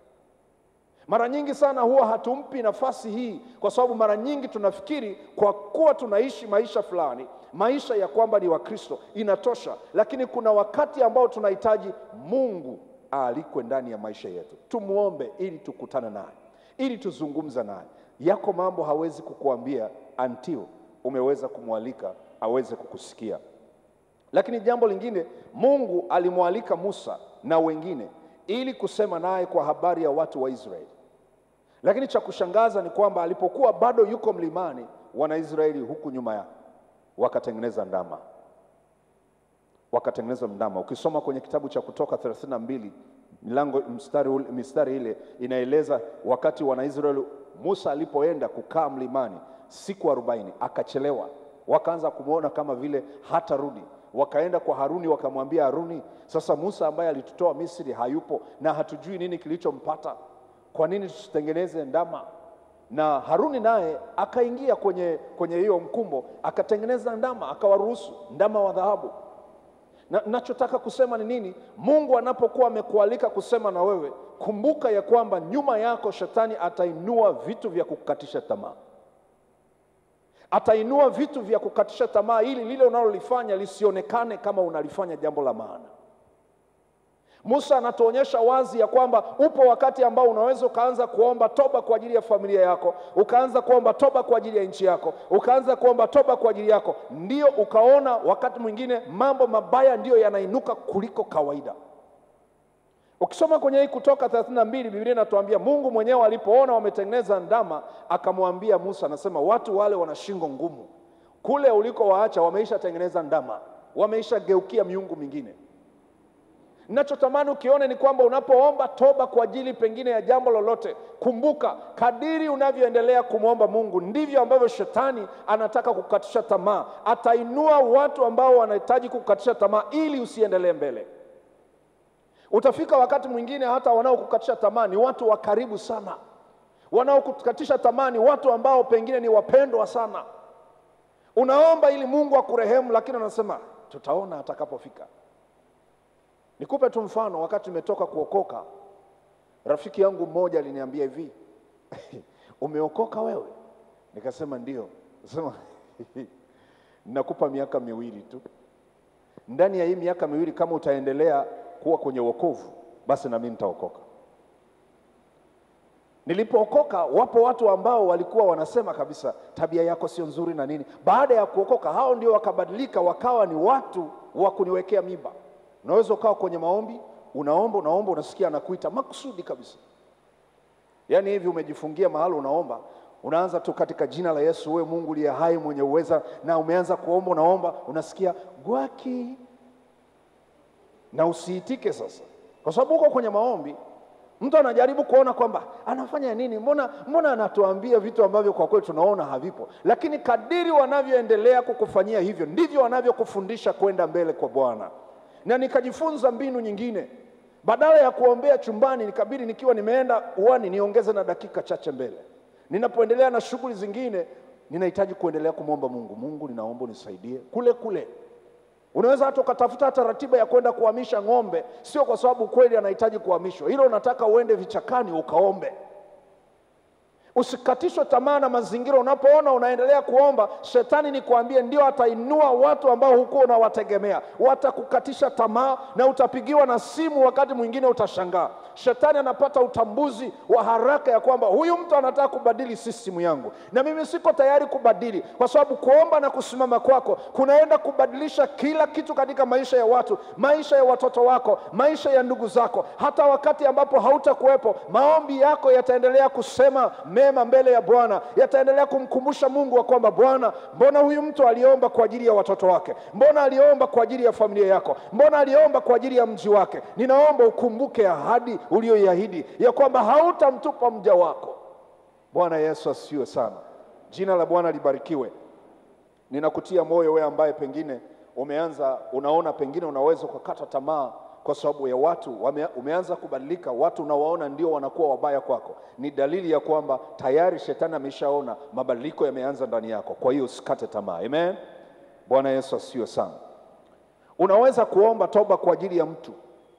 Mara nyingi sana huwa hatumpi nafasi hii, kwa sababu mara nyingi tunafikiri kwa kuwa tunaishi maisha fulani, maisha ya kwamba ni Wakristo inatosha, lakini kuna wakati ambao tunahitaji Mungu aalikwe ndani ya maisha yetu, tumwombe ili tukutane naye ili tuzungumza naye. Yako mambo hawezi kukuambia until umeweza kumwalika aweze kukusikia. Lakini jambo lingine, Mungu alimwalika Musa na wengine ili kusema naye kwa habari ya watu wa Israeli. Lakini cha kushangaza ni kwamba alipokuwa bado yuko mlimani, Wanaisraeli huku nyuma yake wakatengeneza ndama, wakatengeneza ndama. Ukisoma kwenye kitabu cha Kutoka 32 milango mstari, ule- mistari ile inaeleza wakati Wanaisraeli Musa alipoenda kukaa mlimani siku arobaini akachelewa, wakaanza kumwona kama vile hatarudi. Wakaenda kwa Haruni wakamwambia Haruni, sasa Musa ambaye alitutoa Misri hayupo na hatujui nini kilichompata, kwa nini tusitengeneze ndama? Na Haruni naye akaingia kwenye kwenye hiyo mkumbo akatengeneza ndama, akawaruhusu ndama wa dhahabu. Na nachotaka kusema ni nini? Mungu anapokuwa amekualika kusema na wewe, kumbuka ya kwamba nyuma yako shetani atainua vitu vya kukatisha tamaa. Atainua vitu vya kukatisha tamaa ili lile unalolifanya lisionekane kama unalifanya jambo la maana. Musa anatuonyesha wazi ya kwamba upo wakati ambao unaweza ukaanza kuomba toba kwa ajili ya familia yako, ukaanza kuomba toba kwa ajili ya nchi yako, ukaanza kuomba toba kwa ajili yako, ndio ukaona wakati mwingine mambo mabaya ndiyo yanainuka kuliko kawaida. Ukisoma kwenye hii Kutoka 32 Biblia inatuambia Mungu mwenyewe alipoona wametengeneza ndama, akamwambia Musa, anasema watu wale wana shingo ngumu, kule ulikowaacha wameisha tengeneza ndama, wameisha geukia miungu mingine. Ninachotamani ukione ni kwamba unapoomba toba kwa ajili pengine ya jambo lolote, kumbuka kadiri unavyoendelea kumwomba Mungu ndivyo ambavyo shetani anataka kukatisha tamaa. Atainua watu ambao wanahitaji kukatisha tamaa ili usiendelee mbele. Utafika wakati mwingine hata wanaokukatisha tamaa ni watu wa karibu sana, wanaokukatisha tamaa ni watu ambao pengine ni wapendwa sana. Unaomba ili Mungu akurehemu, lakini anasema tutaona atakapofika. Nikupe tu mfano, wakati nimetoka kuokoka, rafiki yangu mmoja aliniambia hivi umeokoka wewe? Nikasema ndio. Sema nakupa miaka miwili tu, ndani ya hii miaka miwili kama utaendelea kuwa kwenye wokovu, basi na mimi nitaokoka. Nilipookoka, wapo watu ambao walikuwa wanasema kabisa tabia yako sio nzuri na nini. Baada ya kuokoka, hao ndio wakabadilika, wakawa ni watu wa kuniwekea mimba. Unaweza ukawa kwenye maombi, unaomba unaomba, unasikia anakuita makusudi kabisa, yaani hivi umejifungia mahali unaomba, unaanza tu katika jina la Yesu, wewe Mungu uliye hai mwenye uweza, na umeanza kuomba, unaomba, unasikia gwaki, na usiitike sasa, kwa sababu uko kwenye maombi. Mtu anajaribu kuona kwamba anafanya nini, mbona mbona anatuambia vitu ambavyo kwa kweli tunaona havipo, lakini kadiri wanavyoendelea kukufanyia hivyo ndivyo wanavyokufundisha kwenda mbele kwa Bwana na nikajifunza mbinu nyingine. Badala ya kuombea chumbani, nikabidi nikiwa nimeenda uani niongeze na dakika chache mbele. Ninapoendelea na shughuli zingine, ninahitaji kuendelea kumwomba Mungu, Mungu, ninaomba unisaidie kule kule. Unaweza hata ukatafuta hata ratiba ya kwenda kuhamisha ng'ombe, sio kwa sababu kweli anahitaji kuhamishwa, hilo unataka uende vichakani ukaombe. Usikatishwe tamaa na mazingira. Unapoona unaendelea kuomba, shetani ni kuambie, ndio atainua watu ambao hukuwa unawategemea, watakukatisha tamaa na utapigiwa na simu, wakati mwingine utashangaa. Shetani anapata utambuzi wa haraka ya kwamba huyu mtu anataka kubadili sistimu yangu, na mimi siko tayari kubadili, kwa sababu kuomba na kusimama kwako kunaenda kubadilisha kila kitu katika maisha ya watu, maisha ya watoto wako, maisha ya ndugu zako. Hata wakati ambapo hautakuwepo, maombi yako yataendelea kusema mema mbele ya Bwana, yataendelea kumkumbusha Mungu wa kwamba Bwana, mbona huyu mtu aliomba kwa ajili ya watoto wake? Mbona aliomba kwa ajili ya familia yako? Mbona aliomba kwa ajili ya mji wake? Ninaomba ukumbuke ahadi uliyoiahidi ya kwamba hautamtupa mja wako. Bwana Yesu asifiwe sana, jina la Bwana libarikiwe. Ninakutia moyo wewe ambaye pengine umeanza unaona, pengine unaweza ukakata tamaa kwa sababu ya watu wame, umeanza kubadilika. Watu unawaona ndio wanakuwa wabaya kwako, ni dalili ya kwamba tayari shetani ameshaona mabadiliko yameanza ndani yako. Kwa hiyo usikate tamaa. Amen. Bwana Yesu asifiwe sana. Unaweza kuomba toba kwa ajili ya mtu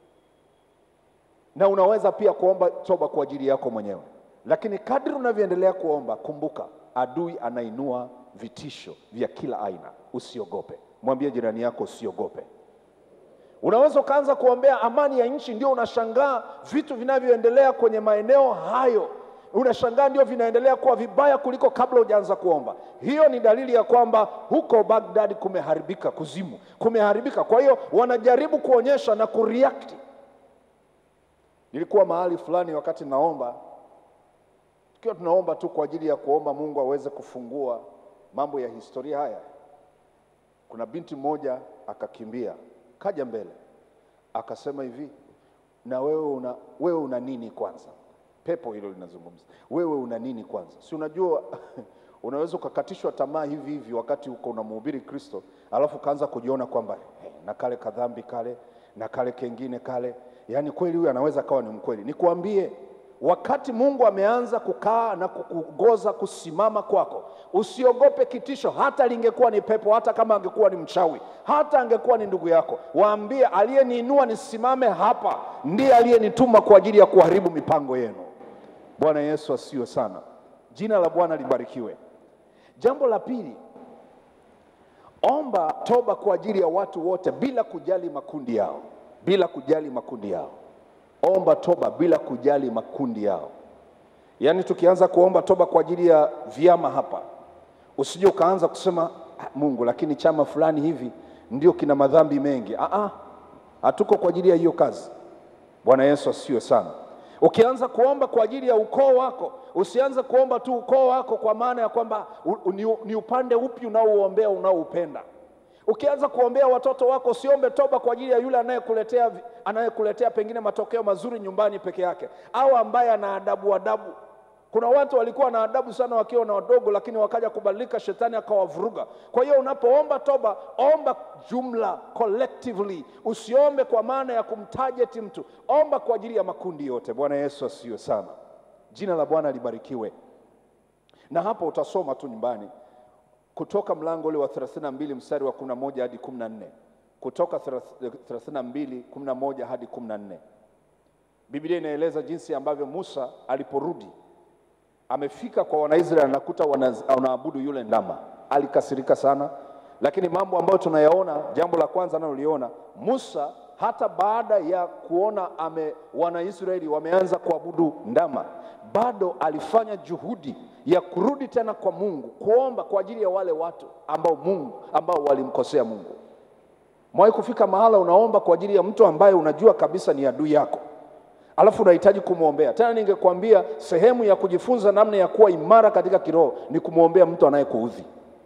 na unaweza pia kuomba toba kwa ajili yako mwenyewe, lakini kadri unavyoendelea kuomba, kumbuka adui anainua vitisho vya kila aina. Usiogope. Mwambie jirani yako usiogope. Unaweza ukaanza kuombea amani ya nchi, ndio unashangaa vitu vinavyoendelea kwenye maeneo hayo, unashangaa ndio vinaendelea kuwa vibaya kuliko kabla hujaanza kuomba. Hiyo ni dalili ya kwamba huko Baghdad kumeharibika, kuzimu kumeharibika. Kwa hiyo wanajaribu kuonyesha na kureact. Nilikuwa mahali fulani wakati naomba, tukiwa tunaomba tu kwa ajili ya kuomba Mungu aweze kufungua mambo ya historia haya, kuna binti mmoja akakimbia kaja mbele akasema hivi, na wewe una, wewe una nini kwanza? Pepo hilo linazungumza, wewe una nini kwanza? Si unajua unaweza ukakatishwa tamaa hivi hivi wakati uko unamhubiri Kristo, alafu ukaanza kujiona kwamba hey, na kale kadhambi kale na kale kengine kale, yaani kweli huyu anaweza kawa ni mkweli. Nikwambie, wakati Mungu ameanza kukaa na kukuongoza kusimama kwako, usiogope kitisho, hata lingekuwa ni pepo, hata kama angekuwa ni mchawi, hata angekuwa ni ndugu yako. Waambie, aliyeniinua nisimame hapa ndiye aliyenituma kwa ajili ya kuharibu mipango yenu. Bwana Yesu asiwe sana, jina la Bwana libarikiwe. Jambo la pili, omba toba kwa ajili ya watu wote bila kujali makundi yao, bila kujali makundi yao. Omba toba bila kujali makundi yao. Yaani tukianza kuomba toba kwa ajili ya vyama hapa, usije ukaanza kusema "Ah, Mungu, lakini chama fulani hivi ndio kina madhambi mengi. Ah, ah, hatuko kwa ajili ya hiyo kazi. Bwana Yesu asifiwe sana. Ukianza kuomba kwa ajili ya ukoo wako, usianze kuomba tu ukoo wako kwa maana ya kwamba u- u- ni, ni upande upi unaouombea unaoupenda. Ukianza kuombea watoto wako, usiombe toba kwa ajili ya yule anayekuletea vi- anayekuletea pengine matokeo mazuri nyumbani peke yake, au ambaye ana adabu adabu. Kuna watu walikuwa na adabu sana wakiwa na wadogo, lakini wakaja kubadilika, shetani akawavuruga. Kwa hiyo unapoomba toba, omba jumla, collectively. Usiombe kwa maana ya kumtarget mtu, omba kwa ajili ya makundi yote. Bwana Yesu asifiwe sana, jina la Bwana libarikiwe. Na hapo utasoma tu nyumbani kutoka mlango ule wa 32 mstari wa 11 hadi 14, kutoka 32 11 hadi 14. Biblia inaeleza jinsi ambavyo Musa aliporudi amefika kwa Wanaisraeli anakuta wana- wanaabudu yule ndama. Alikasirika sana, lakini mambo ambayo tunayaona, jambo la kwanza analoliona Musa, hata baada ya kuona ame Wanaisraeli wameanza kuabudu ndama, bado alifanya juhudi ya kurudi tena kwa Mungu, kuomba kwa ajili ya wale watu ambao Mungu ambao walimkosea Mungu. Mwahi kufika mahala unaomba kwa ajili ya mtu ambaye unajua kabisa ni adui yako alafu unahitaji kumwombea tena. Ningekwambia sehemu ya kujifunza namna ya kuwa imara katika kiroho ni kumwombea mtu anayekuudhi,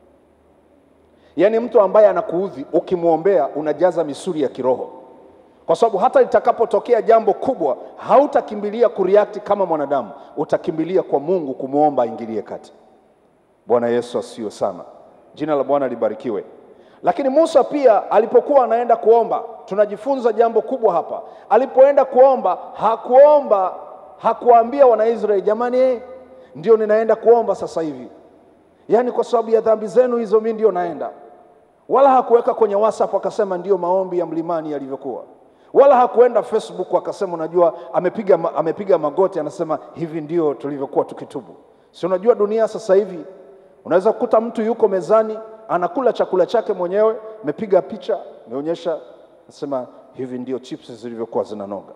yaani mtu ambaye anakuudhi, ukimwombea unajaza misuli ya kiroho, kwa sababu hata litakapotokea jambo kubwa hautakimbilia kureact kama mwanadamu, utakimbilia kwa Mungu kumwomba aingilie kati. Bwana Yesu asifiwe sana, jina la Bwana libarikiwe. Lakini Musa pia alipokuwa anaenda kuomba, tunajifunza jambo kubwa hapa. Alipoenda kuomba, hakuomba hakuwaambia Wanaisraeli, jamani, eh, ndio ninaenda kuomba sasa hivi, yaani kwa sababu ya dhambi zenu hizo, mimi ndio naenda. Wala hakuweka kwenye WhatsApp akasema ndio maombi ya mlimani yalivyokuwa, wala hakuenda Facebook akasema, unajua, amepiga, ma- amepiga magoti anasema hivi ndio tulivyokuwa tukitubu. Si unajua dunia sasa hivi unaweza kukuta mtu yuko mezani anakula chakula chake mwenyewe, amepiga picha, ameonyesha, anasema hivi ndio chips zilivyokuwa zinanoga.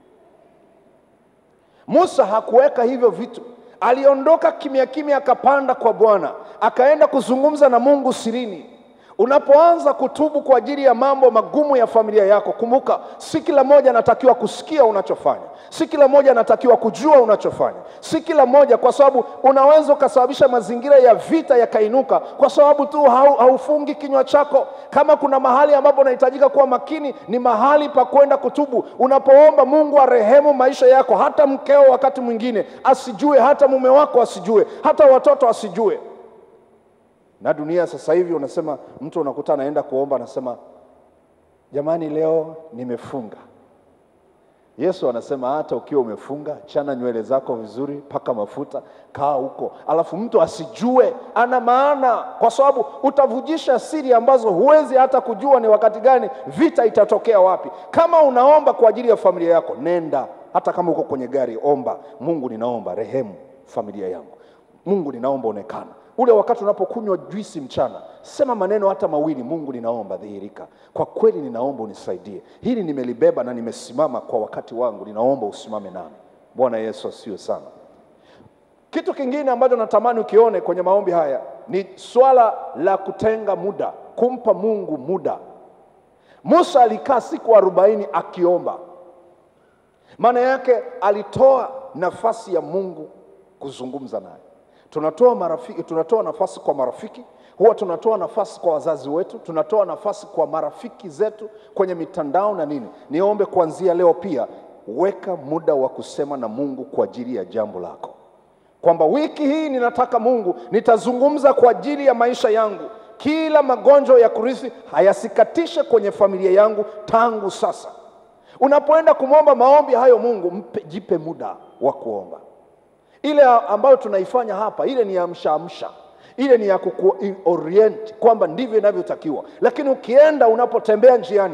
Musa hakuweka hivyo vitu, aliondoka kimya kimya, akapanda kwa Bwana, akaenda kuzungumza na Mungu sirini. Unapoanza kutubu kwa ajili ya mambo magumu ya familia yako, kumbuka, si kila mmoja anatakiwa kusikia unachofanya, si kila mmoja anatakiwa kujua unachofanya, si kila mmoja, kwa sababu unaweza ukasababisha mazingira ya vita yakainuka kwa sababu tu hau, haufungi kinywa chako. Kama kuna mahali ambapo unahitajika kuwa makini, ni mahali pa kwenda kutubu. Unapoomba Mungu arehemu maisha yako, hata mkeo wakati mwingine asijue, hata mume wako asijue, hata watoto asijue na dunia sasa hivi unasema, mtu unakuta anaenda kuomba, anasema jamani, leo nimefunga. Yesu anasema hata ukiwa umefunga, chana nywele zako vizuri, paka mafuta, kaa huko, alafu mtu asijue. Ana maana, kwa sababu utavujisha siri ambazo huwezi hata kujua ni wakati gani vita itatokea wapi. Kama unaomba kwa ajili ya familia yako, nenda hata kama uko kwenye gari, omba Mungu, ninaomba rehemu familia yangu. Mungu, ninaomba onekana ule wakati unapokunywa juisi mchana, sema maneno hata mawili. Mungu, ninaomba dhihirika, kwa kweli ninaomba unisaidie, hili nimelibeba na nimesimama kwa wakati wangu, ninaomba usimame nami. Bwana Yesu asiwe sana. Kitu kingine ambacho natamani ukione kwenye maombi haya ni swala la kutenga muda, kumpa Mungu muda. Musa alikaa siku arobaini akiomba, maana yake alitoa nafasi ya Mungu kuzungumza naye. Tunatoa marafiki, tunatoa nafasi kwa marafiki, huwa tunatoa nafasi kwa wazazi wetu, tunatoa nafasi kwa marafiki zetu kwenye mitandao na nini. Niombe kuanzia leo pia, weka muda wa kusema na Mungu kwa ajili ya jambo lako, kwamba wiki hii ninataka Mungu, nitazungumza kwa ajili ya maisha yangu, kila magonjwa ya kurithi hayasikatishe kwenye familia yangu tangu sasa. Unapoenda kumwomba maombi hayo Mungu, mpe, jipe muda wa kuomba ile ambayo tunaifanya hapa, ile ni ya amshaamsha, ile ni ya kukuorient kwamba ndivyo inavyotakiwa. Lakini ukienda unapotembea njiani,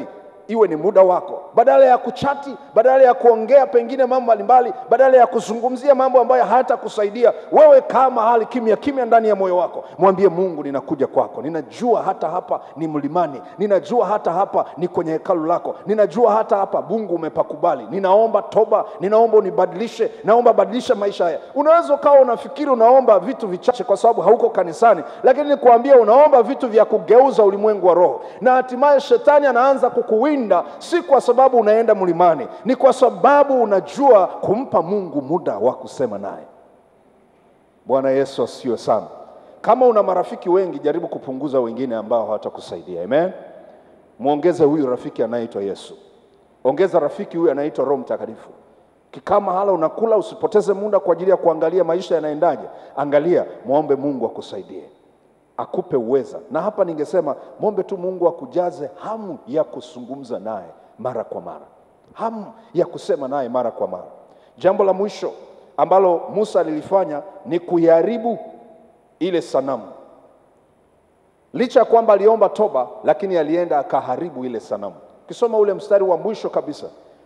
iwe ni muda wako, badala ya kuchati, badala ya kuongea pengine mambo mbalimbali, badala ya kuzungumzia mambo ambayo hayatakusaidia wewe, kaa mahali kimya kimya ndani ya moyo wako, mwambie Mungu, ninakuja kwako, ninajua hata hapa ni mlimani, ninajua hata hapa ni kwenye hekalu lako, ninajua hata hapa Mungu umepakubali, ninaomba toba, ninaomba unibadilishe, naomba badilisha maisha haya. Unaweza ukawa unafikiri unaomba vitu vichache kwa sababu hauko kanisani, lakini nikuambia unaomba vitu vya kugeuza ulimwengu wa roho, na hatimaye shetani anaanza kukuwinda, si kwa sababu unaenda mlimani, ni kwa sababu unajua kumpa Mungu muda wa kusema naye. Bwana Yesu asiwe sana. Kama una marafiki wengi, jaribu kupunguza wengine ambao hawatakusaidia. Amen. Mwongeze huyu rafiki anayeitwa Yesu, ongeza rafiki huyu anaitwa Roho Mtakatifu. Kikaa mahala unakula, usipoteze muda kwa ajili ya kuangalia maisha yanaendaje. Angalia, mwombe Mungu akusaidie, akupe uweza. Na hapa ningesema mwombe tu Mungu akujaze hamu ya kuzungumza naye mara kwa mara, hamu ya kusema naye mara kwa mara. Jambo la mwisho ambalo Musa alilifanya ni kuiharibu ile sanamu. Licha ya kwamba aliomba toba, lakini alienda akaharibu ile sanamu. Ukisoma ule mstari wa mwisho kabisa,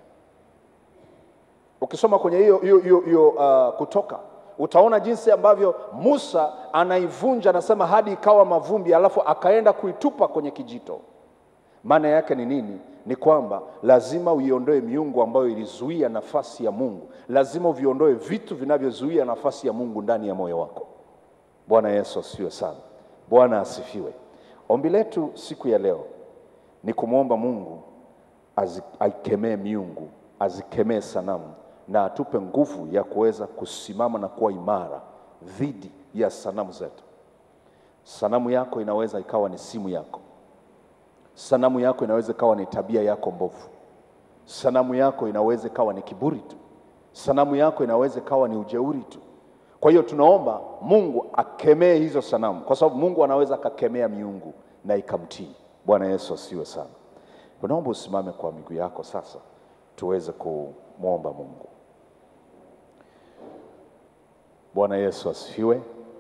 ukisoma kwenye hiyo hiyo hiyo hiyo uh, Kutoka, utaona jinsi ambavyo Musa anaivunja, anasema hadi ikawa mavumbi, alafu akaenda kuitupa kwenye kijito. Maana yake ni nini? Ni kwamba lazima uiondoe miungu ambayo ilizuia nafasi ya Mungu, lazima uviondoe vitu vinavyozuia nafasi ya Mungu ndani ya moyo wako. Bwana Yesu asifiwe sana. Bwana asifiwe. Ombi letu siku ya leo ni kumwomba Mungu azi- aikemee miungu, azikemee sanamu na atupe nguvu ya kuweza kusimama na kuwa imara dhidi ya sanamu zetu. Sanamu yako inaweza ikawa ni simu yako, sanamu yako inaweza ikawa ni tabia yako mbovu, sanamu yako inaweza ikawa ni kiburi tu, sanamu yako inaweza ikawa ni ujeuri tu. Kwa hiyo tunaomba Mungu akemee hizo sanamu, kwa sababu Mungu anaweza akakemea miungu na ikamtii. Bwana Yesu asiwe sana. Naomba usimame kwa miguu yako sasa, tuweze kumwomba Mungu. Bwana Yesu asifiwe.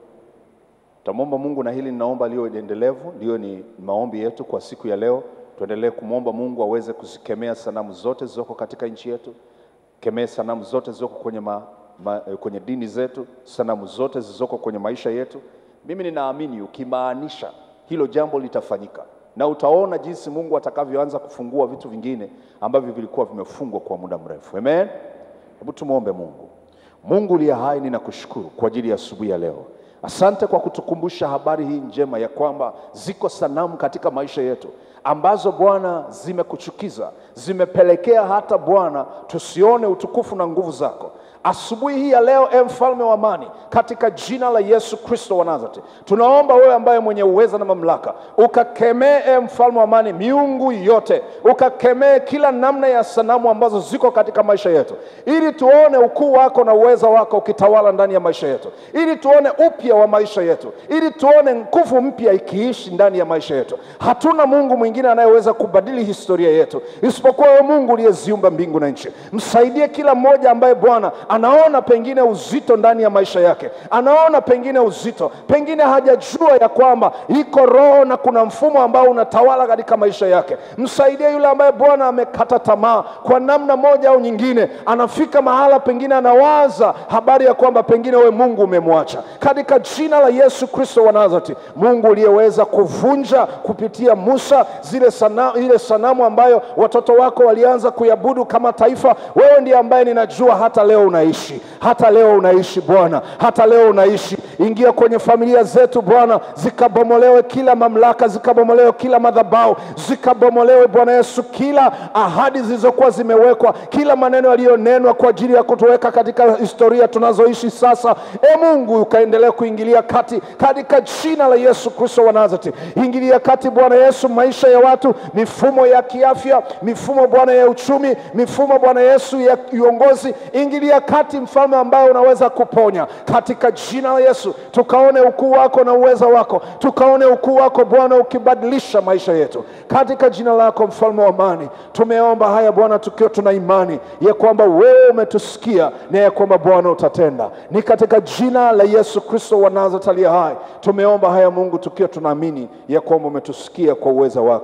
Tutamwomba Mungu na hili ninaomba liwe endelevu, ndiyo ni maombi yetu kwa siku ya leo. Tuendelee kumwomba Mungu aweze kuzikemea sanamu zote zilizoko katika nchi yetu, kemee sanamu zote zilizoko kwenye, ma, ma, eh, kwenye dini zetu, sanamu zote zilizoko kwenye maisha yetu. Mimi ninaamini ukimaanisha hilo jambo litafanyika, na utaona jinsi Mungu atakavyoanza kufungua vitu vingine ambavyo vilikuwa vimefungwa kwa muda mrefu. Amen. Hebu tumwombe Mungu. Mungu uliye hai, ninakushukuru kwa ajili ya asubuhi ya leo. Asante kwa kutukumbusha habari hii njema ya kwamba ziko sanamu katika maisha yetu ambazo Bwana zimekuchukiza, zimepelekea hata Bwana tusione utukufu na nguvu zako. Asubuhi hii ya leo, e mfalme wa amani, katika jina la Yesu Kristo wa Nazareti, tunaomba wewe ambaye mwenye uweza na mamlaka, ukakemee e mfalme wa amani miungu yote, ukakemee kila namna ya sanamu ambazo ziko katika maisha yetu, ili tuone ukuu wako na uweza wako ukitawala ndani ya maisha yetu, ili tuone upya wa maisha yetu, ili tuone nguvu mpya ikiishi ndani ya maisha yetu. Hatuna Mungu mwingine anayeweza kubadili historia yetu isipokuwa wewe Mungu uliyeziumba mbingu na nchi. Msaidie kila mmoja ambaye Bwana anaona pengine uzito ndani ya maisha yake, anaona pengine uzito, pengine hajajua ya kwamba iko roho na kuna mfumo ambao unatawala katika maisha yake. Msaidie yule ambaye Bwana amekata tamaa kwa namna moja au nyingine, anafika mahala pengine anawaza habari ya kwamba pengine we Mungu umemwacha. Katika jina la Yesu Kristo wa Nazareti, Mungu uliyeweza kuvunja kupitia Musa zile sana, ile sanamu ambayo watoto wako walianza kuiabudu kama taifa, wewe ndiye ambaye ninajua hata leo unaishi, hata leo unaishi Bwana, hata leo unaishi. Ingia kwenye familia zetu Bwana, zikabomolewe kila mamlaka, zikabomolewe kila madhabahu, zikabomolewe Bwana Yesu, kila ahadi zilizokuwa zimewekwa, kila maneno yaliyonenwa kwa ajili ya kutuweka katika historia tunazoishi sasa. E Mungu, ukaendelea kuingilia kati katika jina la Yesu Kristo wa Nazareti. Ingilia kati Bwana Yesu, maisha ya watu, mifumo ya kiafya, mifumo Bwana ya uchumi, mifumo Bwana Yesu ya uongozi. Ingilia kati, mfalme ambaye unaweza kuponya katika jina la Yesu, tukaone ukuu wako na uweza wako, tukaone ukuu wako Bwana ukibadilisha maisha yetu katika jina lako, mfalme wa amani. Tumeomba haya Bwana tukiwa tuna imani ya kwamba wewe umetusikia na ya kwamba Bwana utatenda. Ni katika jina la Yesu Kristo wa Nazareti aliye hai tumeomba haya Mungu, tukiwa tunaamini ya kwamba umetusikia kwa uweza wako.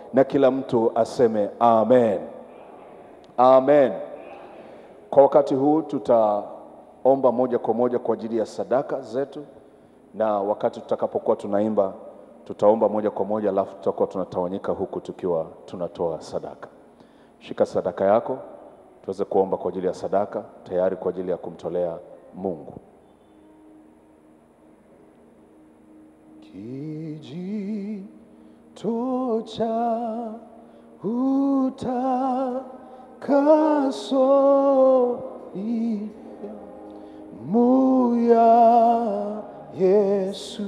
na kila mtu aseme amen. Amen. Kwa wakati huu tutaomba moja kwa moja kwa ajili ya sadaka zetu, na wakati tutakapokuwa tunaimba tutaomba moja kwa moja, alafu tutakuwa tunatawanyika huku tukiwa tunatoa sadaka. Shika sadaka yako tuweze kuomba kwa ajili ya sadaka, tayari kwa ajili ya kumtolea Mungu. Kijito cha utakaso muya Yesu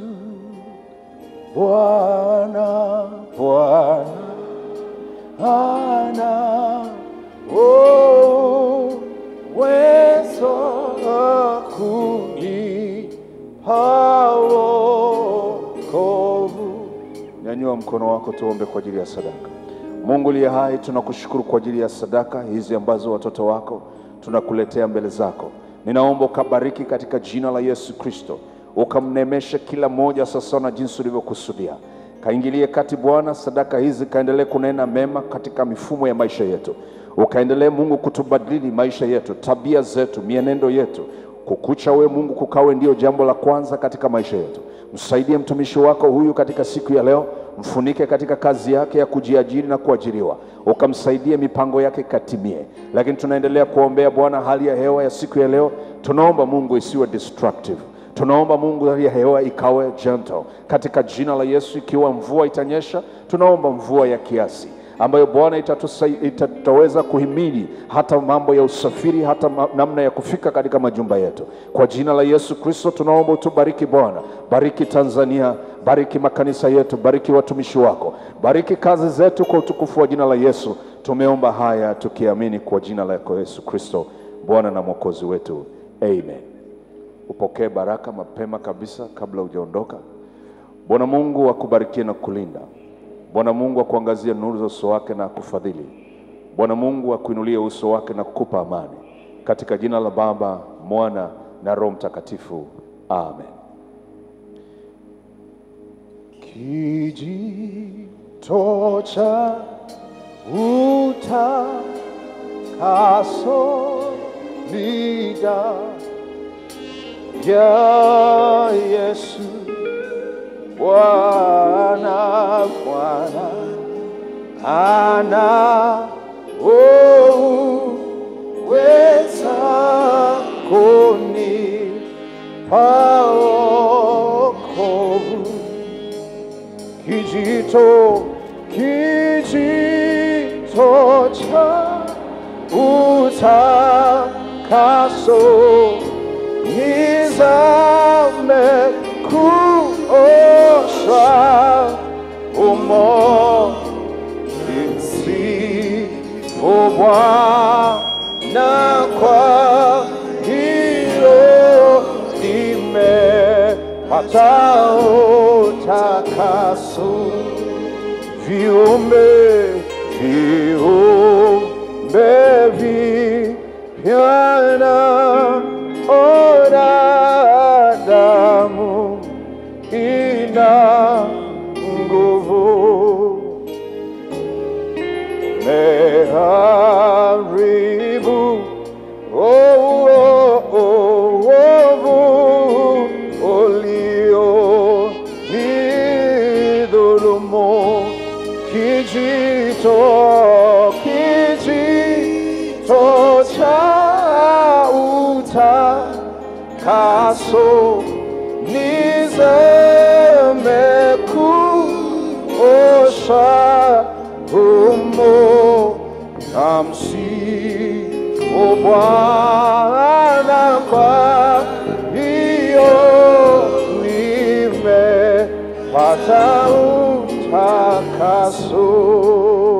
Bwana Bwana ana oh, wezo kunipa wokovu. Nyanyua mkono wako tuombe kwa ajili ya sadaka. Mungu liye hai, tunakushukuru kwa ajili ya sadaka hizi ambazo watoto wako tunakuletea mbele zako. Ninaomba ukabariki katika jina la Yesu Kristo, ukamnemeshe kila mmoja sasa na jinsi ulivyokusudia. Kaingilie kati Bwana, sadaka hizi kaendelee kunena mema katika mifumo ya maisha yetu, ukaendelee Mungu kutubadili maisha yetu, tabia zetu, mienendo yetu. Kukucha we Mungu kukawe ndio jambo la kwanza katika maisha yetu. Msaidie mtumishi wako huyu katika siku ya leo, mfunike katika kazi yake ya kujiajiri na kuajiriwa, ukamsaidie mipango yake katimie. Lakini tunaendelea kuombea Bwana hali ya hewa ya siku ya leo, tunaomba Mungu isiwe destructive tunaomba Mungu hali ya hewa ikawe gentle katika jina la Yesu. Ikiwa mvua itanyesha, tunaomba mvua ya kiasi ambayo Bwana itatusai- itataweza kuhimili hata mambo ya usafiri, hata ma- namna ya kufika katika majumba yetu. Kwa jina la Yesu Kristo tunaomba utubariki Bwana, bariki Tanzania, bariki makanisa yetu, bariki watumishi wako, bariki kazi zetu kwa utukufu wa jina la Yesu. Tumeomba haya tukiamini kwa jina lako Yesu Kristo, Bwana na mwokozi wetu, amen. Upokee baraka mapema kabisa kabla hujaondoka. Bwana Mungu akubarikie na kulinda. Bwana Mungu akuangazie nuru za uso wake na akufadhili. Bwana Mungu akuinulie uso wake na kukupa amani, katika jina la Baba, Mwana na Roho Mtakatifu, amen. Kijito cha utakaso lida ya Yesu Bwana Bwana ana uweza kunipa wokovu kijito kijito cha utakaso nizame kuoshwa umo msifu Bwana kwa hiyo nimepata utakaso viumbe viumbe vipya naona damu ina nguvu meharibu ovu ulio nidhulumu kijito kijito cha utakaso nizame kuosha humo na msifu Bwana kwa hiyo nimepata utakaso.